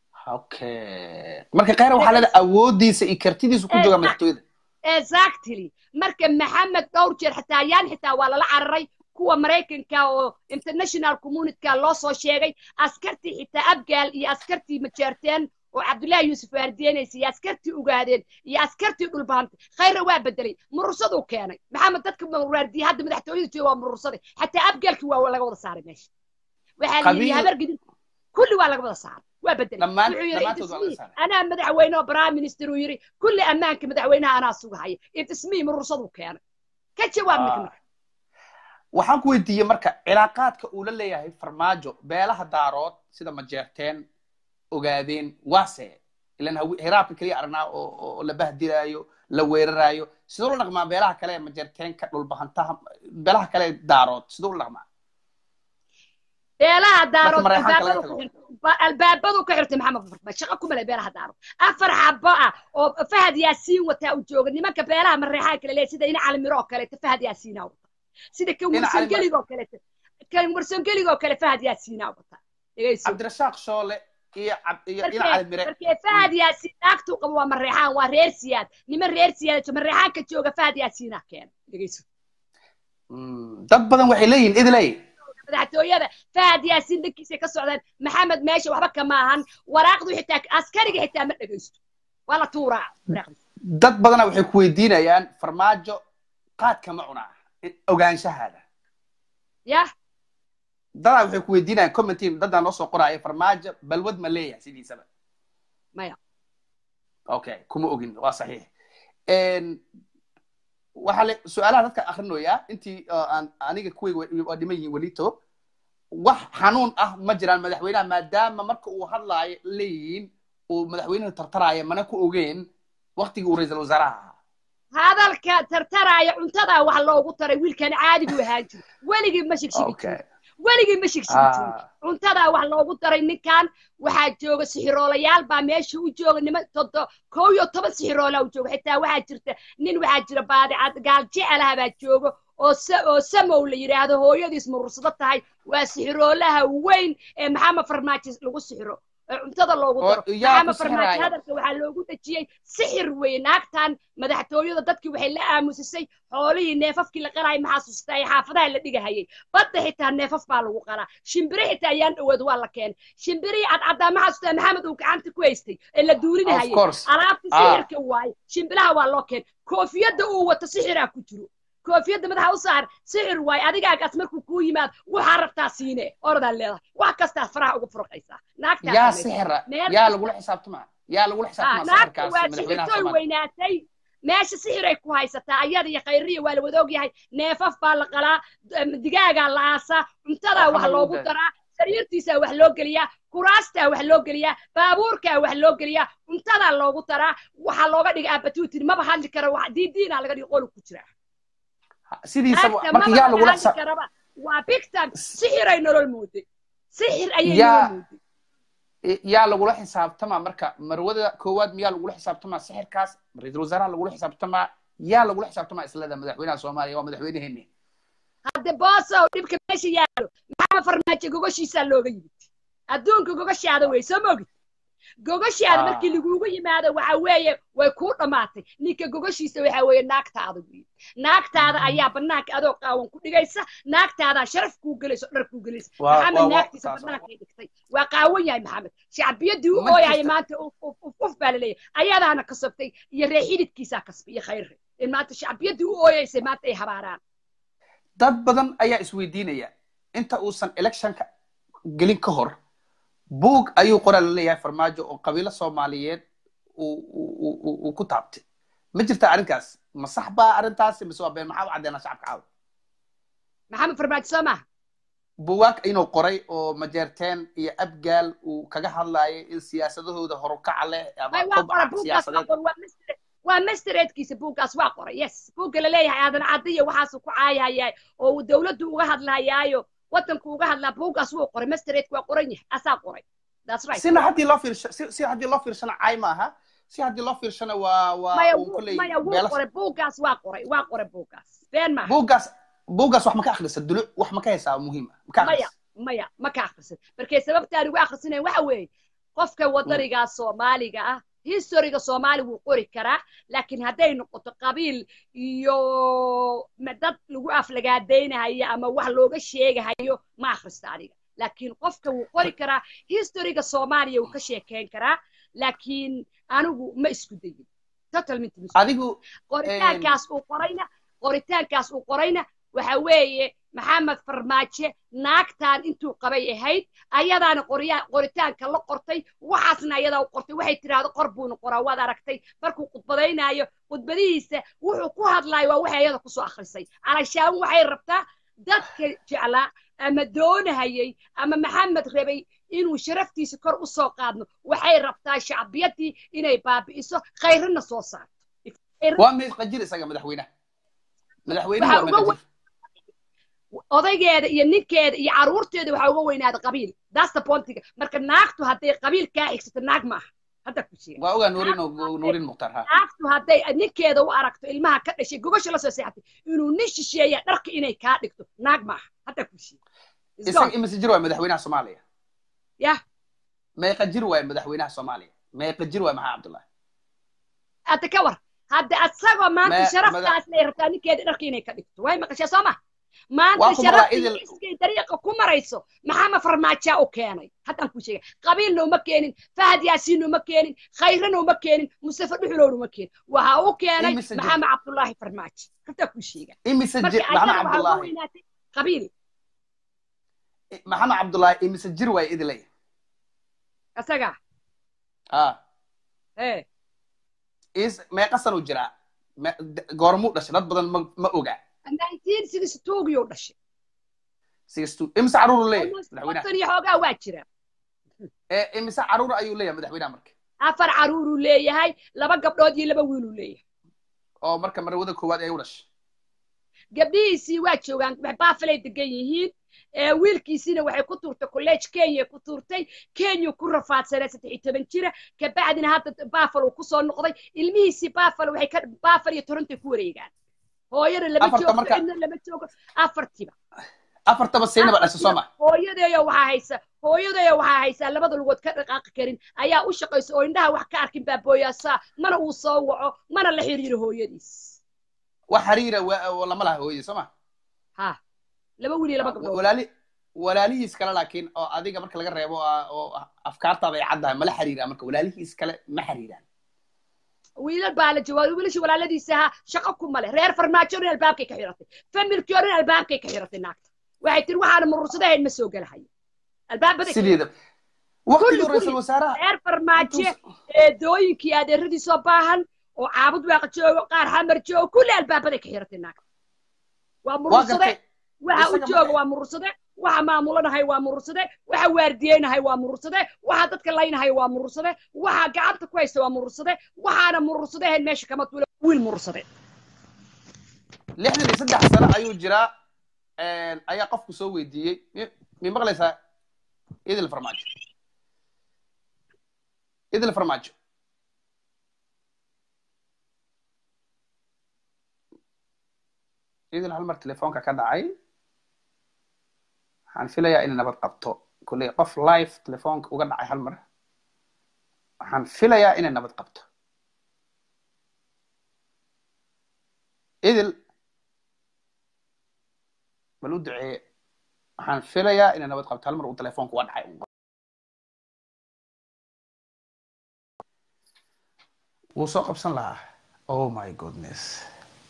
okay marka khayra waxaa leedahay awoodiisa iyo kartidiisu ku jooga madaxtooyada exactly marka maxamed dhowr jeer xitaa yaan xitaa waa lala cararay kuwa maraykanka oo international communityka loo soo sheegay askartii xitaa abgaal iyo askartii majeerteen oo cabdullaahi yuusuf waardiyeynaysa iyo askartii ogaadeen iyo askartii dhulbahantay khayra waa bedelay murursaduu keenay maxamed dadka waardiye hadda madaxtooyada jooga waa murursaday xataa abgaalkii waa laga wada saaray meesha waxaa la yidhi habargidin kulli waa laga wada saaray waa bedelay wuxuu yidhi anaa madaxweyne oo prime minister uu yidhi kulli ammaanka madaxweynaha anaa sugahaya itismii murursaduu keenay ka jawaab mikna waxaan ku weydiiyey marka cilaaqaadka uu la leeyahay farmaajo beelaha daarood sida majeerteen ogaadeen waase ilan hiraabka keliya aragnaa oo la bahdilaayo la weeraraayo sidoo la dhaqmaa beelaha kale ee majeerteenka dhulbahantaha beelaha kale ee daarood sidoo la dhaqmaa beelaha daarood albaabadu ka xirtay maxamed farma shaqo ku malay beelaha daarood afar xabo ah oo fahad yaasiin wataa u jooga nimanka beelaha mareexaa kale leeyahay sida ina calimiro oo kaleeto fahad yaasiinaa wata sida kan warsangeliga oo kaleeto kan warsangeliga oo kale fahad yaasiinaa wata cabdirashaaq shoole markee fahad yaasiin naagtuu qabo waa mareexaan waa reer siyaad niman reer siyaad mareexaanka jooga fahad yaasiinaa keena dhegeyso dad badan waxay leeyihin idiley madaxtooyada fahad yaasiin dhankiisay ka socdaan maxamed meesha waxba kama ahan waraaqdu xitaa askariga xitaa ma dhegeysto waa la tuuraa dad badana waxay ku weydiinayaan farmaajo qaadka ma cunaa ogaanshahaada yah dadaa waxay ku weydiinayaan commentiin dadaa noo soo qoraya farmaajo balwad ma leeyahay sidiisaba maya okay kuma ogin waa saxiix waxaa le su-aalaha dadka akhrinoyaa intii aan aniga kuwayga waa dhiman yihiin welito wax xanuun ah ma jiraan madaxweynaha maadaama marka uu hadlaayo leeyihiin uu madaxweynuhu tartaraayo mana ku ogeen waktigii uu ra-iisul wasaaraha ahaa hadalka tartaraaya cuntadaa wax loogu taray wiilkan caadi buu ahaan jiro weligii ma shigshigi jirin weligii ma shigshigi jirin cuntadaa wax loogu daray ninkan waxaa jooga sixiroolayaal baa meesha u jooga niman todo kow iyo toban sixiroolaa u jooga xitaa waxaa jirta nin waxaa jira baadicad gaal jecelaha baa jooga oo oo samow la yidhaahdo hooyadiis murursado tahay waa sixiroolaha weyn ee maxamed farmaajo lagu sixiro cuntada loogu daro maxamed farmaajo hadalka waxaa loogu dejiyey sixir weeye naagtan madaxtooyada dadkii waxay la aamusisay xoolihii neefafkii la qalaay maxaa sustaa ee xaafadaha la dhigahayay badda xitaa neefaf baa lagu qalaa shimbire xitaa ayaan dhawood waa la keenay shimbirihii cadcaddaa maxaa sustaa maxamed uu gacanta ku haystay ee la duurinahayay alaabta sixirka waaye shimbiraha waa loo keenay koofiyadda uu wato sixiraa ku jiro koofiyadda madaxa u saar sixir waaye adigaagaas markuu kuu yimaad waxaa rabtaa siine oradaa leedahay wax kastaa faraha ugu furqaysaa yaa sixira yaa lagula xisaabtama yaa lagula xisaabtama waa sixirtooy weynaatay meesha sixiray ku haysataa ayada iyo khayriya waa la wada ogyahay neefaf baa la qalaa digaagaa la aasaa cuntadaa wax loogu daraa sariirtiisaa wax loo geliyaa kuraastaa wax loo geliyaa baabuurkaa wax loo geliyaa cuntadaa loogu daraa waxaa looga dhiga abatuutin maba hadli kara diidiinaa laga dhiga qolu ku jiraa sidiisaba marka yaa lagula xisaab waa bigtan sixiray nolol mooday sixir ayay nolol mooday yaa lagula xisaabtamaa marka marwada koowaad miyaa lagula xisaabtamaa sixirkaas ra-iisul wasaaraha lagula xisaabtamaa yaa lagula xisaabtamaa islada madaxweynaha soomaaliya waa madaxweyneheeni hadde boosow dhibka meesha yaalo maxaa farmaajo gogoshiisaa looga yimid adduunka gogoshaada wey soo mogid gogoshaada markii lagugu yimaado waxa weeye way kuu dhammaatay ninka gogoshiisa waxa weeye naagtaada wey naagtaada ayaa banaanka adoo qaawan ku dhigaysa naagtaadaa sharaf kuu gelayso dhar kuu gelaysa maxamed naagtiisa bannaankay dhigtay waa qaawan yahay maxamed shacbiyadii u ooyahay maanta uf baa laleeyahay ayadaana kasabtay iyo ree xididkiisaa kasbay iyo khayre in maanta shacbiyadii u ooyaysay maanta ay habaaraan dad badan ayaa isweydiinaya inta uusan electionka gelin ka hor buug ayuu qoraa laleeyahay farmaajo oo qabiilo soomaaliyeed uu ku taabtay ma jirta arrinkaas ma sax baa arrintaasi mise waa been maxaa u caddeynaa shacabka caawa maxamed farmaajo soo maha buwaag inuu qoray oo majeerteen iyo abgaal uu kaga hadlaayay in siyaasadahooda horukaca leh ama kobaca siyaasadeed waa mastereedkiisa buuggaas waa qoray yes buugga laleeyahay aadan cadiya waxaasuu ku caayahayaa oo uu dawladdu uga hadlayaayo waddanku uga hadlaa buuggaas wuu qoray mastereedku waa qoran yahay asaa qoray that's right sina haddii loo fiirsho si si haddii loo fiirshana caay maaha si haddii loo fiirshana waa waa maya uu kulley maya wuu qoray buuggaas waa qoray waa qoray buuggaas been maaha buuggaas buuggaas wax ma ka akhrisa dulu wax ma ka haysaa muhiima ma ka maya akhrisa maya ma ka akhrisan markay sababtaan ugu akhrisanayn waxa weeye qofka wadanigaa soomaaliga ah historiga soomaali wuu qori karaa laakiin hadday noqoto qabiil iyo dad lagu aflagaadaynahayo ama wax looga sheegahayo ma akhrista adiga laakiin qofka wuu qori karaa historiga soomaaliya wuu ka sheekeyn karaa laakiin anigu ma isku dayin totalment adigu qoritaankaas uu qorayna qoritaankaas uu qorayna waxa weeye maxamed farmaajo naagtaan intuu qabay ahayd ayadaana qoritaanka la qortay waxaasna ayadaa u qortay waxay tidhaahdo qor buuna qoraa waad aragtay markuu khudbadaynaayo khudbadihiisa wuxuu ku hadlaayo waa waxay ayada kusoo akhrisay calashaan waxay rabtaa dadka jeclaa ama doonahayay ama maxamed rabay inuu sharaftiisa kor u soo qaadno waxay rabtaa shacbiyadii inay baabi'iso khayrana soo saarto waa mees qajir isaga madaxweynaha madaxweynuhu waa meqajir odaygeeda iyo ninkeeda iyo caruurteeda waxaa uga weynaada qabiil daasta bontiga marka naagtu hadday qabiil kaa xigsato naag maaha hadda ku sheega waa ogaa nuurin nuurin mukhtar ha naagtu hadday ninkeeda u aragto ilmaha ka dhashay gogosha lasoo seexatay inuu nin shisheeya dharka inay kaa dhigto naag maaha hadda ku sheega isaga imise jir waay madaxweynaha soomaaliya yah meeqa jir waay madaxweynaha soomaaliya meeqa jir waay maxaa cabdullahi hadda ka war hadda asagoo maanta Ma- sharaftaas lay rabtaa ninkeeda dharka inay ka dhigto way maqashaa soo ma Waa maanta ku sharafta maqlaa idil- iyo iskay dariiqa ku marayso maxaama farmaajaa u keenay haddaan ku sheega qabiilna uma keenin fahad yaasiinna uma keenin khayrana uma keenin mustafa dhuxulowna uma keenin waxa u keenay Imise jir- maxamed cabdullaahi farmaajo haddaan ku sheega imise marka jir maxamed ayada waxaa uga cabdullaahi weynaatay qabiil maxamed cabdullaahi imise jir waay idilay asaga ah ee is meeqa sanuu jiraa Me- d- goormuu dhashay dad badan ma ma ogaa nineteen sixty two-giyuu dhashay sixty imise caruur uu leeyahay Almost madaxweynaha konton iyo xoogaa waa jira ee imise caruur ayuu leeyahay madaxweynaha marka afar caruuruu leeyahay laba gabdhood iyo laba wiiluu leeyahay oo marka marwada koowaad ay u dhashay gabdhihiisii waa joogaan wax baafalay degan yihiin ee wiilkiisiina waxay ku tuurtay college kenya ku tuurtay kenya ku rafaadsanaa saddex iyo toban jira kabacdina hadda baafal uu kusoo noqday ilmihiisii baafal waxay ka baafal iyo torontoy ku wareegaan hooyana lama Afarta joogto marka- cidna lama joogo afartiba afartaba siinaba dhashay soo ma hooyadeeyo waxaa haysa hooyadeeyo waxaa haysaa labada lugood ka dhaqaaqi karin ayaa u shaqaysa oo indhaha wax ka arkin baa booyaasaa mana uu soo waco mana la xiriiro hooyadiis wax xiriira waa lama laha hooyadii soo ma ha laba wiil iyo laba gabdhood walaali walaalihiis kale laakiin oo adiga marka laga reebo ah, oo afkaartaada ay caddahay mala xiriiraan marka walaalihiis kale ma xiriiraan wiilal baa la jawaabay wiilashii walaaladiisa ahaa shaqo kuma leh reer farmaajo dhan albaabkay ka xiratay familkii oo dhan albaabkay ka xiratay naagta waxay tiri waxaana murursadahayn ma soo gelahayo albaabaday ka sideeda Kulli, waqtigii kulli. ra-iisul wasaaraha reer farmaajo intuu- eedooyinkii adeeradiisoo baahan oo caabud waaqa joogo qaar xamar joogo kulli albaabaday ka xiratay naagta waa waa murursade gartay waxa u isaga jooga marka- waa murursade waxa maamulanahay waa murursade waxa waardiyeynahay waa murursade waxa dadka laynahay waa murursade waxa gacanta ku haysta waa murursade waxaana murursadehen meesha kama tuula wiil murursade lixdan iyo saddex sano ayuu jiraa ayaa qofku soo weydiiyey mi- mi maqlaysaa idil farmaajo idil farmaajo idil hal mar telefoonka ka dhacay waxaan filayaa inay nabad qabto kulley qof live telefoonka uga dhacay hal mar waxaan filayaa inay nabad qabto idil bal u duceeye waxaan filayaa inay nabad qabto hal mar uu telefoonka uga dhacay wuu soo qabsan lahaa oh my goodness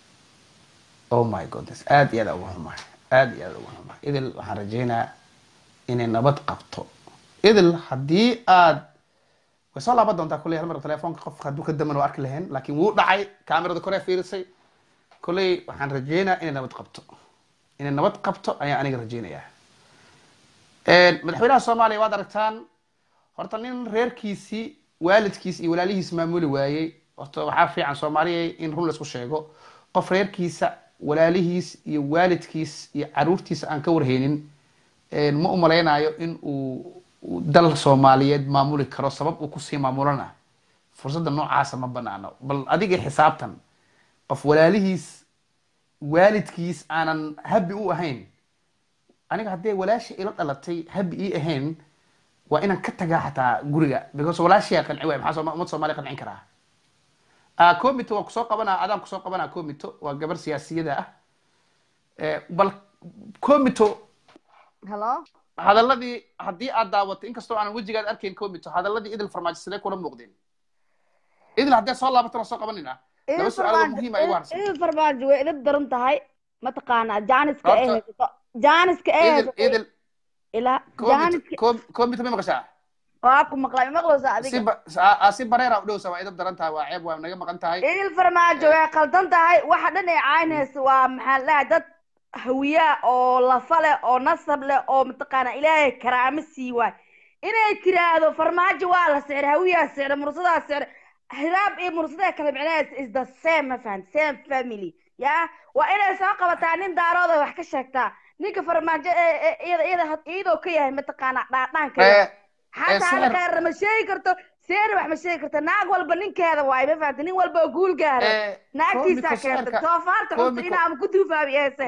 oh my goodness aad iyo aad uga xumahay aad iyo aad uga xumahay idil waxaan rajaynayaa inay nabad qabto idil haddii aad way soo laaban doontaa kulley hal mar telefoonka qofka hadduu ka daman oo arki lahayn laakiin wuu dhacay kaamirada koree fiirisay kulley waxaan rajaynayaa inay nabad qabto inay nabad qabto ayaan aniga rajaynayaa madaxweynaha soomaaliya waad aragtaan horta nin reerkiisii waalidkiis iyo walaalihiis maamuli waayey horta waxaa fiican soomaaliya in run laisku sheego qof reerkiisa walaalihiis iyo waalidkiis iyo caruurtiisa aan ka warhaynin ma umalaynayo in uu dal soomaaliyeed maamuli karo sabab uu kusii maamulana fursadda noocaasa ma banaano bal adiga xisaabtan qof walaalihiis waalidkiis aanan habi u ahayn aniga haddee walaasha ila dhalatay habi ii ahayn waa inaan ka tagaa xataa guriga because walaashiyaa qanci waay maxaa umad soomaaliya qancin karaa comito waan kusoo qabanaa adaan kusoo qabanaa comito waa gabar siyaasiyada ah bal comito hello hadaladii haddii aad daawato inkastoo aanan wejigaad arkayn comito hadaladii idil farmaajo sidee kula muuqdeen idil haddee soo laabatana soo qabanina laba su-aalood muhiim ay ugu harsan idil farmaajo way idin daran tahay mataqaanaa jaaniska ee haysato jaaniska ee haysato idil ilaa jaaniska comito may maqashaa waa ku maqlay ma maqlaysaa adiga si bareera u dhowsa waa idab daran tahay waa ceeb waa naga maqan tahay idil farmaajo way qaldan tahay waxa dhan ay caynaysa waa maxaa la dad hawiyaa oo lafa leh oo nasab leh oo mataqaana ilaahay karaamo sii waay inay tiraahdo farmaajo waa la sixray hawiyaa sixray mursadaa sixray hiraab iyo mursadaa kala micnaheys is the same ma fahan same family ya waa inay soo qabataa nin daarooda wax ka sheegtaa ninka farmaajo iyada iyada iyadoo ka yahay mataqaana dhaadhaanka xataa halkaarna ma sheegi karto seena wax ma sheegi karta naag walba ninkeeda waay ma fahamta nin walba guul gaara naagtiisaa keenta soofaarta cunta inaa ama ku duufaabi eese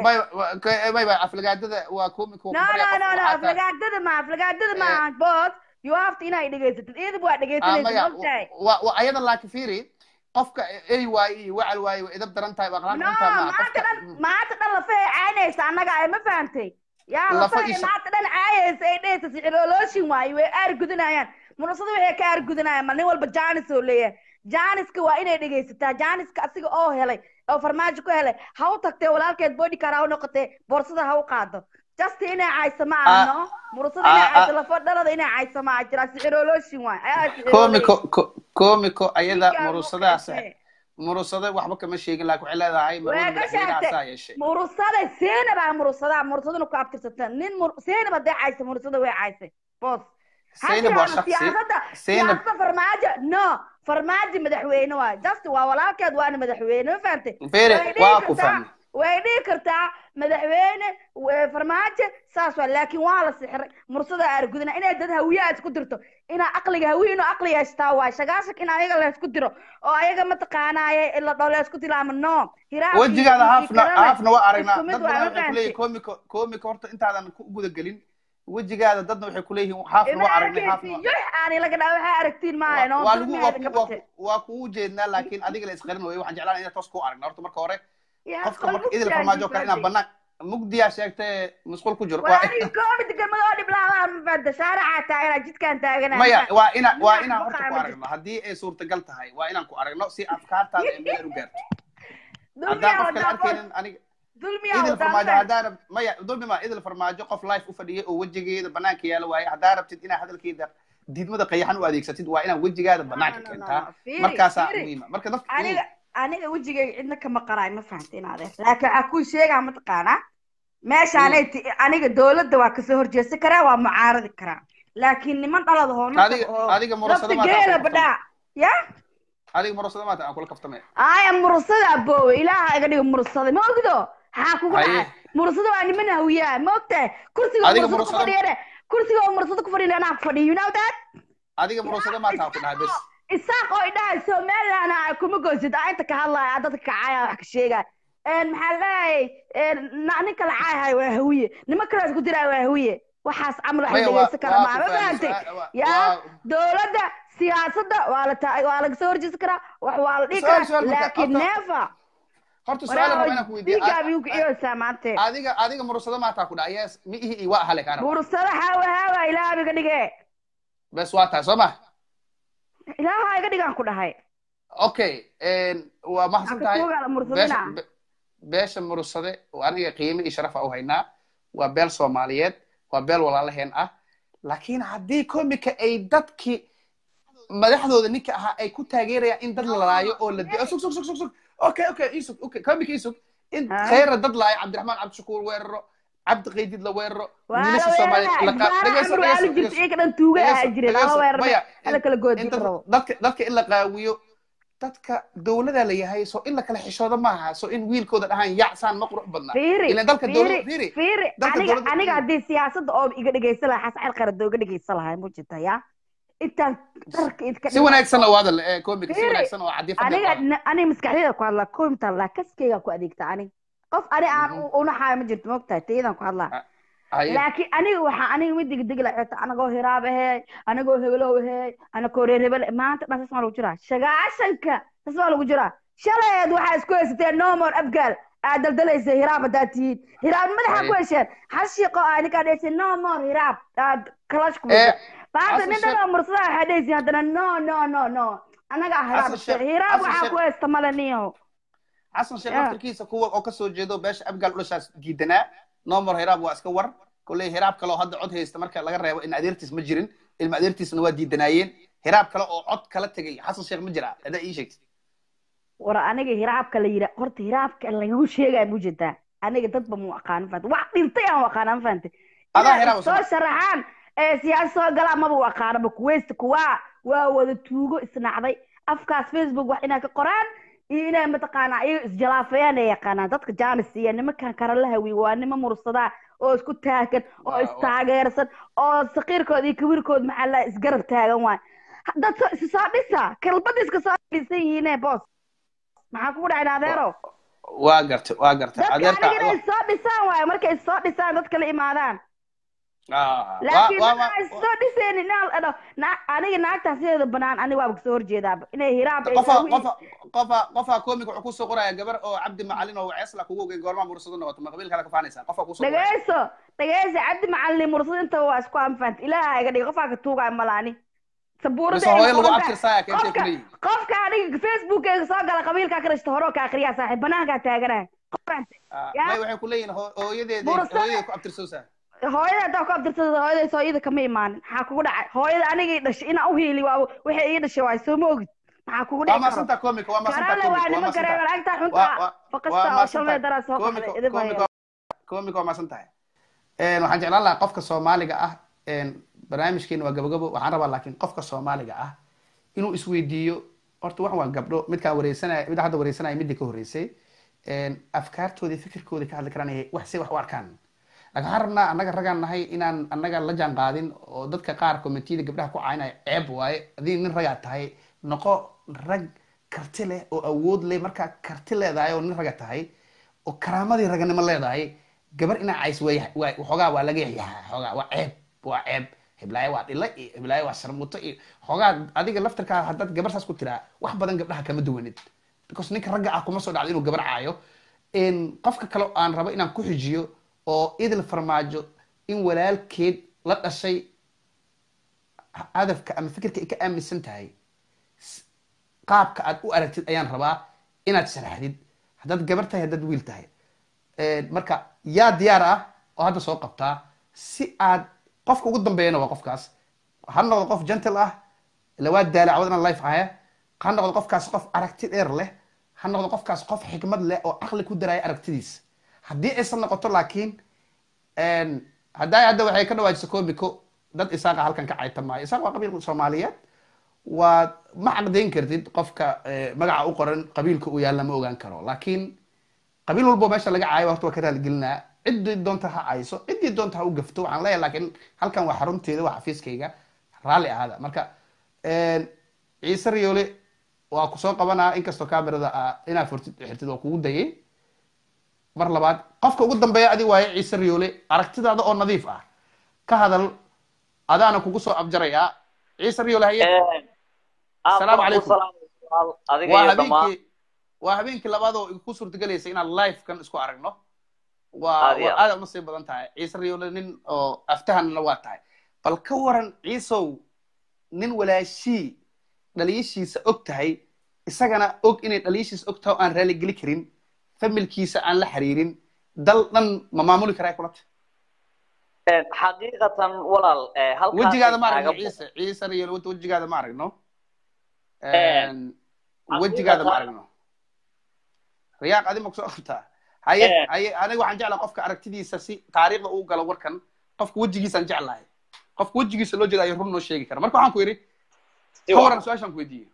may bay aflagaadada waa komiko no no no no aflagaadada ma aflagaadada ma bood you have to inaa dhegaysatid iyadaba waa dhegaysanaysa mogtahay waa ayada laakiin fiiri qofka ey waaye iyo wacal waaye way idab daran tahay waa qalaan no maanta dhan maanta dhan lafay caynaysa annaga ay ma fahantay yaa lafay maanta dhan caayaysa ay dhehaysa sicirolooshin waaye way aar gudinayaan munasada waxay ka aargudanayaan mal nin walba jaanis oo leeyahay jaaniska waa inay dhegaysataa jaaniska asiga oo helay oo farmaajo ku helay ha u tagtee walaalkeed bodycar ha u noqotee boorsada ha u qaado just inay cayso ma ahno murasada inay cayso lafo dhalada inay cayso ma ah jira sicirolooshin waay komiko komiko ayada murusadaas murusada waxba kama sheegin laakiin waxay leedahay madaxweynahaasaa yeeshay murusada seenab aa murusada murusadana ku abtirsata nin seenab hadday cayso murusada way caysay boos سينب وشخصي سياسada siyaasada farmaajo no farmaajo madaxweyne waay just waa walaalkeed waana madaxweyne ma fahantay bere waa ku fahmay way dhihi kartaa madaxweyne farmaajo saas waa laakiin waa la sixray mursada aargudana inay dad hawiyaa isku dirto inaa aqliga hawiya inuu aqli yeeshtaa waay shagaashak in ayaga la isku diro oo ayaga mataqaanaaye la dholo isku tilaama no wejigaada haafna haafna waa aragnaa dad badan waxay kuleeyihin komiko komiko horta intaadan ku guda gelin wejigaada dadna waxay kuleeyihiin haafna waa aragnay haafna aan ilaga dhaa waxaa aragtiin maaha waa lagu waa kugu jeednaa laakiin adiga la isqarin wayo waxaan jeclaan inaan toos ku aragna horta marka hore qofka marka idil farmaajo kale inaan banaan mugdiyaa sheegtay masquul ku jiro maya waa ina waa inaan horta ku aragno haddii ay suurtagal tahay waa inaan ku aragno si afkaartaada ay meel u gaarto haddaan qof kale arkaynin aniga idil farmaajo haddaa rabt maya dulmi ma idil farmaajo qof life u fadhiyay oo wejigeeda banaanka yaala waaye haddaa rabtid inaa hadalkeeda diidmada qayaxan u adeegsatid waa inaa wejigaada banaanka keentaa markaasaa muhiima marka dadka aniga aniga wejigayga cidna kama qaraay ma fahanta in adeer laakiin waxaa kuu sheegaa mataqaanaa meeshaanay ti aniga dowladda waa kasoo horjeesan karaa waa mucaaradi karaa laakiin niman dhalada adiga murasada geela badhaa ya adiga murasada maata aan kula kaftamaya aya murasada aboowe ilaaha iga dhiga murasada ma ogdo maxaa kugu dhacay murasada waa niman hawiyaa ma ogtahay kursiga murasada ku fadhiyane kursiga murasada ku fadhiyan anaa ku fadhiyo you know that adiga murasada maata ku dhahay bes isaaq oo idhahay somaliland kuma goysid aa inta ka hadlaya dadka kacaya wax ka sheegaya maxaa leeyahay ninka la caayahay waa hawiye nima kale isku diraa waa hawiye waxaas camal wax dhegeysan kara maa ma fahantay yaa dowladda siyaasadda waa la taa waa laga soo horjeesan karaa wax waa la dhihi karaa laakiin neefa horta su'aal raba inaan ku weydiiyo diigaabiyu kiciyoosaa maante adiga adiga murursado maataa ku dhaca yes mi ihi waa ahale kaana murursado haawa haawa ilaaha iga dhige bes waa tahay soo ma ilaaha iga dhigaan ku dhahay okay waa mahadsan tahay mursadina beesha murursade aniga qiime iyo sharafa u haynaa waa beel soomaaliyeed waa beel walaalaheen ah laakiin haddii komika ay dadkii madaxdooda ninka ahaa ay ku taageerayaan in dad la laayo oo la sug sug sug sug sug okay okay isug okay komika isug in khayra dad laayo cabdiraxmaan cabdishakuur weeraro cabdi qaydid la weeraro wiilasha soomaaliyeedadka in la qaawiyo dadka dowlada la yahay so in la kala xishoodo maaha so in wiilkooda dhahaan yacsaan ma qurux badna ilan dalka aniga haddii siyaasadda oo iga dhegeysan lahaa xasan qarado iga dhegeysan lahaa ma jirta ya intaan darka idka si wanaagsan oo hadal komika si wanaagsan oo cadiifada aniga aniga maskaxdayda ku hadlaa komta laa kaskeyga ku adeegta ani qof ani aan unaxaayo ma jirto mogtahay tayadan ku hadlaa laakiin aniga waxaa aniga mid degdegi la xirta anagoo hiraab ahey anagoo hebelow ahey anagoo reer hebel maanta dhan sas maa lagu jiraa shagaashanka sas maa lagu jiraa shaleed waxaa isku haysateen nomor abgaal aad daldalaysa hiraab haddaad tihiin hiraab madaxa ku hesheen xashiiqo aa ninkaa dhehaysa nomor hiraab aad kalash ku maanta nin dhanoo mursada waxaa dhehaysiin haddana no no no no anagaa hiraab hiraab waxaa ku haysta male niyo xasan sheekh laftarkiisa kuwa oo kasoo jeedo beesha abgaal dhulashaas diidanaa nomor hiraab waa iska war kolley hiraab kale oo hadda cod haysta marka laga reebo in adeertiis ma jirin ilma adeertiisna waa diidanaayeen hiraab kale oo cod kala tegay xasan sheekh ma jira haddaa ii sheegtid war aniga hiraabka la yira horta hiraabka lagagu sheegaya mu jirtaa aniga dadba mu aqaanin fahantay wax dhintay aan aqaanan fahantay soo sharaxaan ee siyaasa soo galaa maba u aqaanaba kuweysta kuwaa waa wada tuugo isnacday afkaas facebook wax inaa ka qoraan iyo inay mataqaanaa iyaga isjalaafayaan ay yaqaanaan dadka jaanis iyo nimankan kara la hawiy waa nima mursadaa oo isku taagan oo istaageersan oo sakiirkooda iyo kawiirkooda maxaa la isgarab taagan waay dad is soo dhisa kalbada iska soo dhisan yihiine boos maxaa kugu dhacay adeero waa gartay waa gartay dadka aniga inay soo dhisaan waayo markay soo dhisaan dadka la imaadaan laakiin dadka ay soo dhiseen aniga naagtaan sideeda banaan aniga waaba kasoo horjeedaaba inay hiraab qofa qofa komik wuxuu kusoo qoraya gabar oo cabdi macalin oo ceesla kugu ogey goormaa mursado noqoto ma qabiil kale ka faanaysaa qofa kusoo dhageyso dhageyso cabdi macalin mursado inta waa isku anfant ilaaha iga dhig qofaa ka tuugaya malaani qofka aniga facebookeyga soo gala qabiilkaa ka dhashta hore oo ka akriyaa saaxiib banaankaa taaganaa waxay ku leeyihin hooyadeeda hooyadeeda ku abtirsoosaa hooyada haddaa ku abtirsada hooyaday sooyada kama imaanin maxaa kugu dhacay hooyada anigay dhashay inaa u hiili waa waxay ii dhashay waay soo ma ogid maxaa kugu dhici karale waa nima gareegan agtaa xunta faqasta oo shalmay daraa soo qaxday komik waa maasan tahay waxaan jeclaan lahaa qofka soomaaliga ah barnaamijkeena waa gabagabo waxaan rabaa laakiin qofka soomaaliga ah inuu isweydiiyo horta wax waa gabdho midkaan wareysanaya mid hadda wareysanaya midii ka horreysay afkaartooda fikirkooda ka hadli karaan wax say wax u arkaan laakiin waxaan rabnaa annaga ragaan nahay inaan annaga la jaan qaadin oo dadka qaar commitiyada gabdhaha ku caynaya ceeb waaye adii nin ragaa tahay noqo rag karti leh oo awood leh markaa karti leedahay oo nin raga tahay oo karaamadii raganimo leedahay gabar inaa cays way waxoogaa waa laga yaxyahaa xoogaa waa ceeb waa ceeb hiblaayo waa dhila iyo hiblaayo waa sharmuto iyo xoogaa adiga laftarkaa haddaad gabar saas ku tiraa wax badan gabdhaha kama duwanid because ninka ragga ah kuma soo dhacdo inuu gabar caayo qofka kale aan rabo inaan ku xijiyo oo idil farmaajo in walaalkeed la dhashay hadafka ama fikirka ay ka aaminsan tahay qaabka aad u aragtid ayaan rabaa inaad sharaxdid haddaad gabar tahay haddaad wiil tahay marka yaa diyaar ah oo hadda soo qabtaa si aad qofka ugu dambeeyana waa qofkaas ha noqdo qof gentle ah lawaa daala cawad inaan life ahaya ha noqdo qofkaas qof aragti dheer leh ha noqdo qofkaas qof xikmad leh oo caqli ku daraya aragtidiisa haddii aysan noqoto laakiin haddaa hadda waxay ka dhawaajisa comico dad isaaqa halkan ka cayta maayo isaaq waa qabiil soomaaliyeed waa ma caqdayn kartid qofka magaca u qoran qabiilka uu yaalla ma ogaan karo laakiin qabiil walbo meesha laga caayo horta waa ka raaligelinaa ciddii doonta ha cayso ciddii doonta ha u gafto waxaan leeyahay laakiin halkan waa xarunteeda waa xafiiskayga raalli ahaada marka ciise riyoole waa kusoo qabanaa inkastoo camerada inaad furtid xirtid waa kugu dayay mar labaad qofka ugu dambeeya adi waaye ciise riyoole aragtidaada oo nadiif ah ka hadal adaana kugu soo abjarayaa ciise riyoole haye asalaamu calaykum waa habeenkii waa habeenkii labaad oo ku suurtagelaysa inaan live kan isku aragno waa waa aada uma sii badan tahay ciise riyoole nin oo aftahanna waa tahay bal ka waran ciisow nin walaashii dhaliishiisa og tahay isagana og inay dhaliishiisa og tahay oo aan raaligeli karin familkiisa aan la xiriirin dal dhan ma maamuli karaa kulata xaqiiqatan walaal wejigaada ma aragno ciise ciise riyoole wejigaada ma aragno wejigaada ma aragno riyaaq adi ma kusoo qabtaa haye haye aniga waxaan jeclaha qofka aragtidiisa si taariikhda uu galo warkan qofka wejigiisaan jeclahay qofka wejigiisa loo jeeda ayo run noo sheegi kara marka waxaan ku yidhi ka waran su-aashaan ku weydiiyey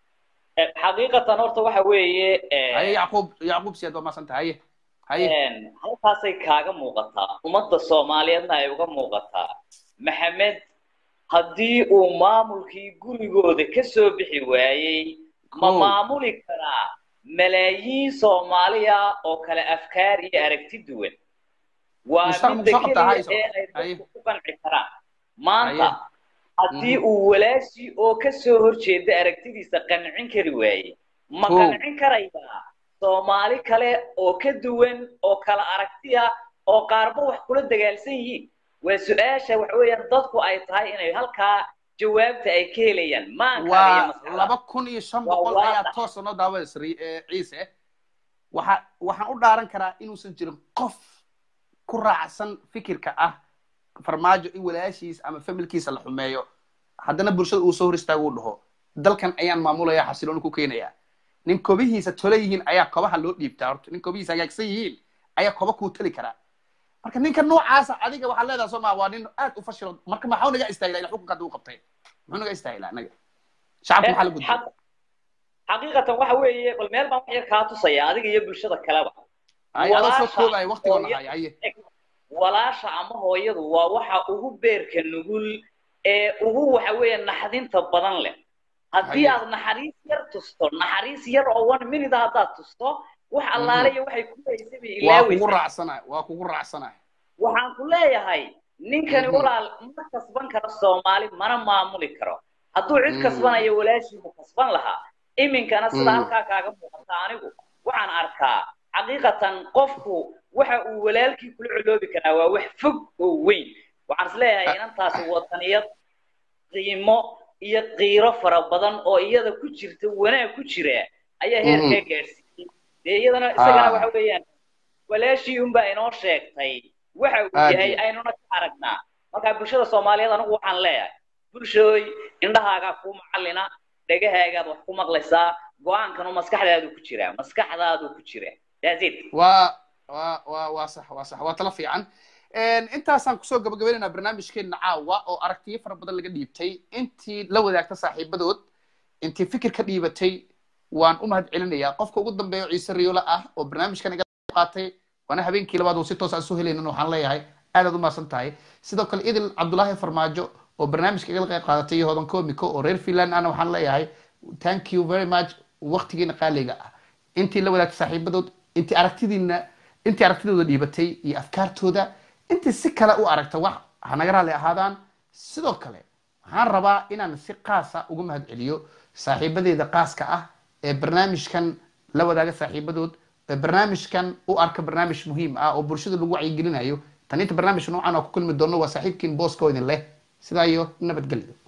xaqiiqatan horta waxa weeye haye yacquub yacquub siyaad waa maasanta haye haye halkaasay kaaga muuqataa ummadda soomaaliyeedna ay uga muuqataa maxamed haddii uu maamulkii gurigooda ka soo bixi waayey ma maamuli karaa malaayiin soomaaliya oo kale afkaar iyo aragti duwan waa midda keliya ee ay dadku ku qanci karaan maanta haddii uu walaashii oo ka soo horjeeda aragtidiisa qancin kari waaye ma qancin karayaa soomaali kale oo ka duwan oo kala aragtiya oo qaarba wax kula dagaalsan yihiin waa su-aasha waxa weeyaan dadku ay tahay inay halkaa jawaabta ay ka helayaan waa laba kun iyo shan boqol ayaa toosa noo daawadaysa ciise waxa waxaan u dhaaran karaa inuusan jirin qof ku raacsan fikirka ah farmaajo in walaashiis ama familkiisa la xumeeyo haddana bulshada uu soo hor istaago uu dhaho dalkan ayaan maamulaya xasilooni ku keenaya nin kobihiisa tole yihiin ayaa kobaha loo dhiibtaa horta nin kobihiisa hagaagsan yihiin ayaa koba kuu tali karaa marka ninka noocaasa adiga waxaad leedaha soo maa waa nin aad u fashilo marka maxuu naga istaagila ila xukunka hadda u qabtay muxuu naga istaagila anaga shacabka maxaa la gudbay xaqiiqatan waxa weeye bal meel baan wax yar kaa tusaya adiga iyo bulshada kaleba ay adoo soo koobaya waqtigoona haya haye walaasha ama hooyadu waa waxa ugu beerka nugul ee ugu waxa weeye naxdinta badan leh haddii aad naxariis yar tusto naxariis yar oo one minute haddaad tusto wax allaale iyo waxay ku haysay bay waa kugu raacsanahay waa kugu raacsanahay waxaan ku leeyahay ninkani walaal ma kasban karo soomaali mana maamuli karo hadduu cid kasbanayo walaashiibu kasban lahaa iminkana sida halkaa kaaga muuqata anigu waxaan arkaa xaqiiqatan qofku waxa uu walaalkii kula coloobi karaa waa wax fog oo weyn waxaan is leeyahay inantaasi wadaniyad qiimo iyo qiiro fara badan oo iyada ku jirta wanaag ku jira ayaa heerkaa gaadhsiiyey dee iyadana isagana waxa weeyaan walaashii unbaa inoo sheegtay waxa uu yahay aynuna ka aragnaa marka bulshada soomaaliyeed anigu waxaan leeyahay bulshooy indhahaagaa kuu macallina dhagahaagaad wax ku maqlaysaa go-aankanu maskaxdaadu ku jiraa maskaxdaadu ku jira waa waa waa waa sax waa sax waa tala fiican intaasaan kusoo gabagabaynaynaa barnaamijkeena caawa oo aragtiyo fara badan laga dhiibtay intii la wadaagta saaxiibadood intii fikir ka dhiibatay waan u mahad celinayaa qofka ugu dambeeya ciise riyoola ah oo barnaamijkan iga qaatay waana habeenkii labaad oo si toos aan soo helaynin waxaan leeyahay aadaad u mahadsan tahay sidoo kale idil cabdulaahi farmaajo oo barnaamijka igala qayb qaadatay iyo hodan comico oo reer finland ana waxaan leeyahay thank you very much waqtigiina qaaliga ah intii la wadaagtay saaxiibadood intii aragtidiina intii aragtidooda dhiibatay iyo afkaartooda intii si kale u aragta wax hanaga raalli ahaadaan sidoo kale waxaan rabaa inaan si qaasa uga mahad celiyo saaxiibadeeda qaaska ah ee barnaamijkan la wadaaga saaxiibadood ee barnaamijkan u arka barnaamij muhiim ah oo bulshada lagu wacyigelinayo tan inta barnaamij noocan oo ku kulmi doono waa saaxiibkiin booskoo idin leh sidaa iyo nabadgelyo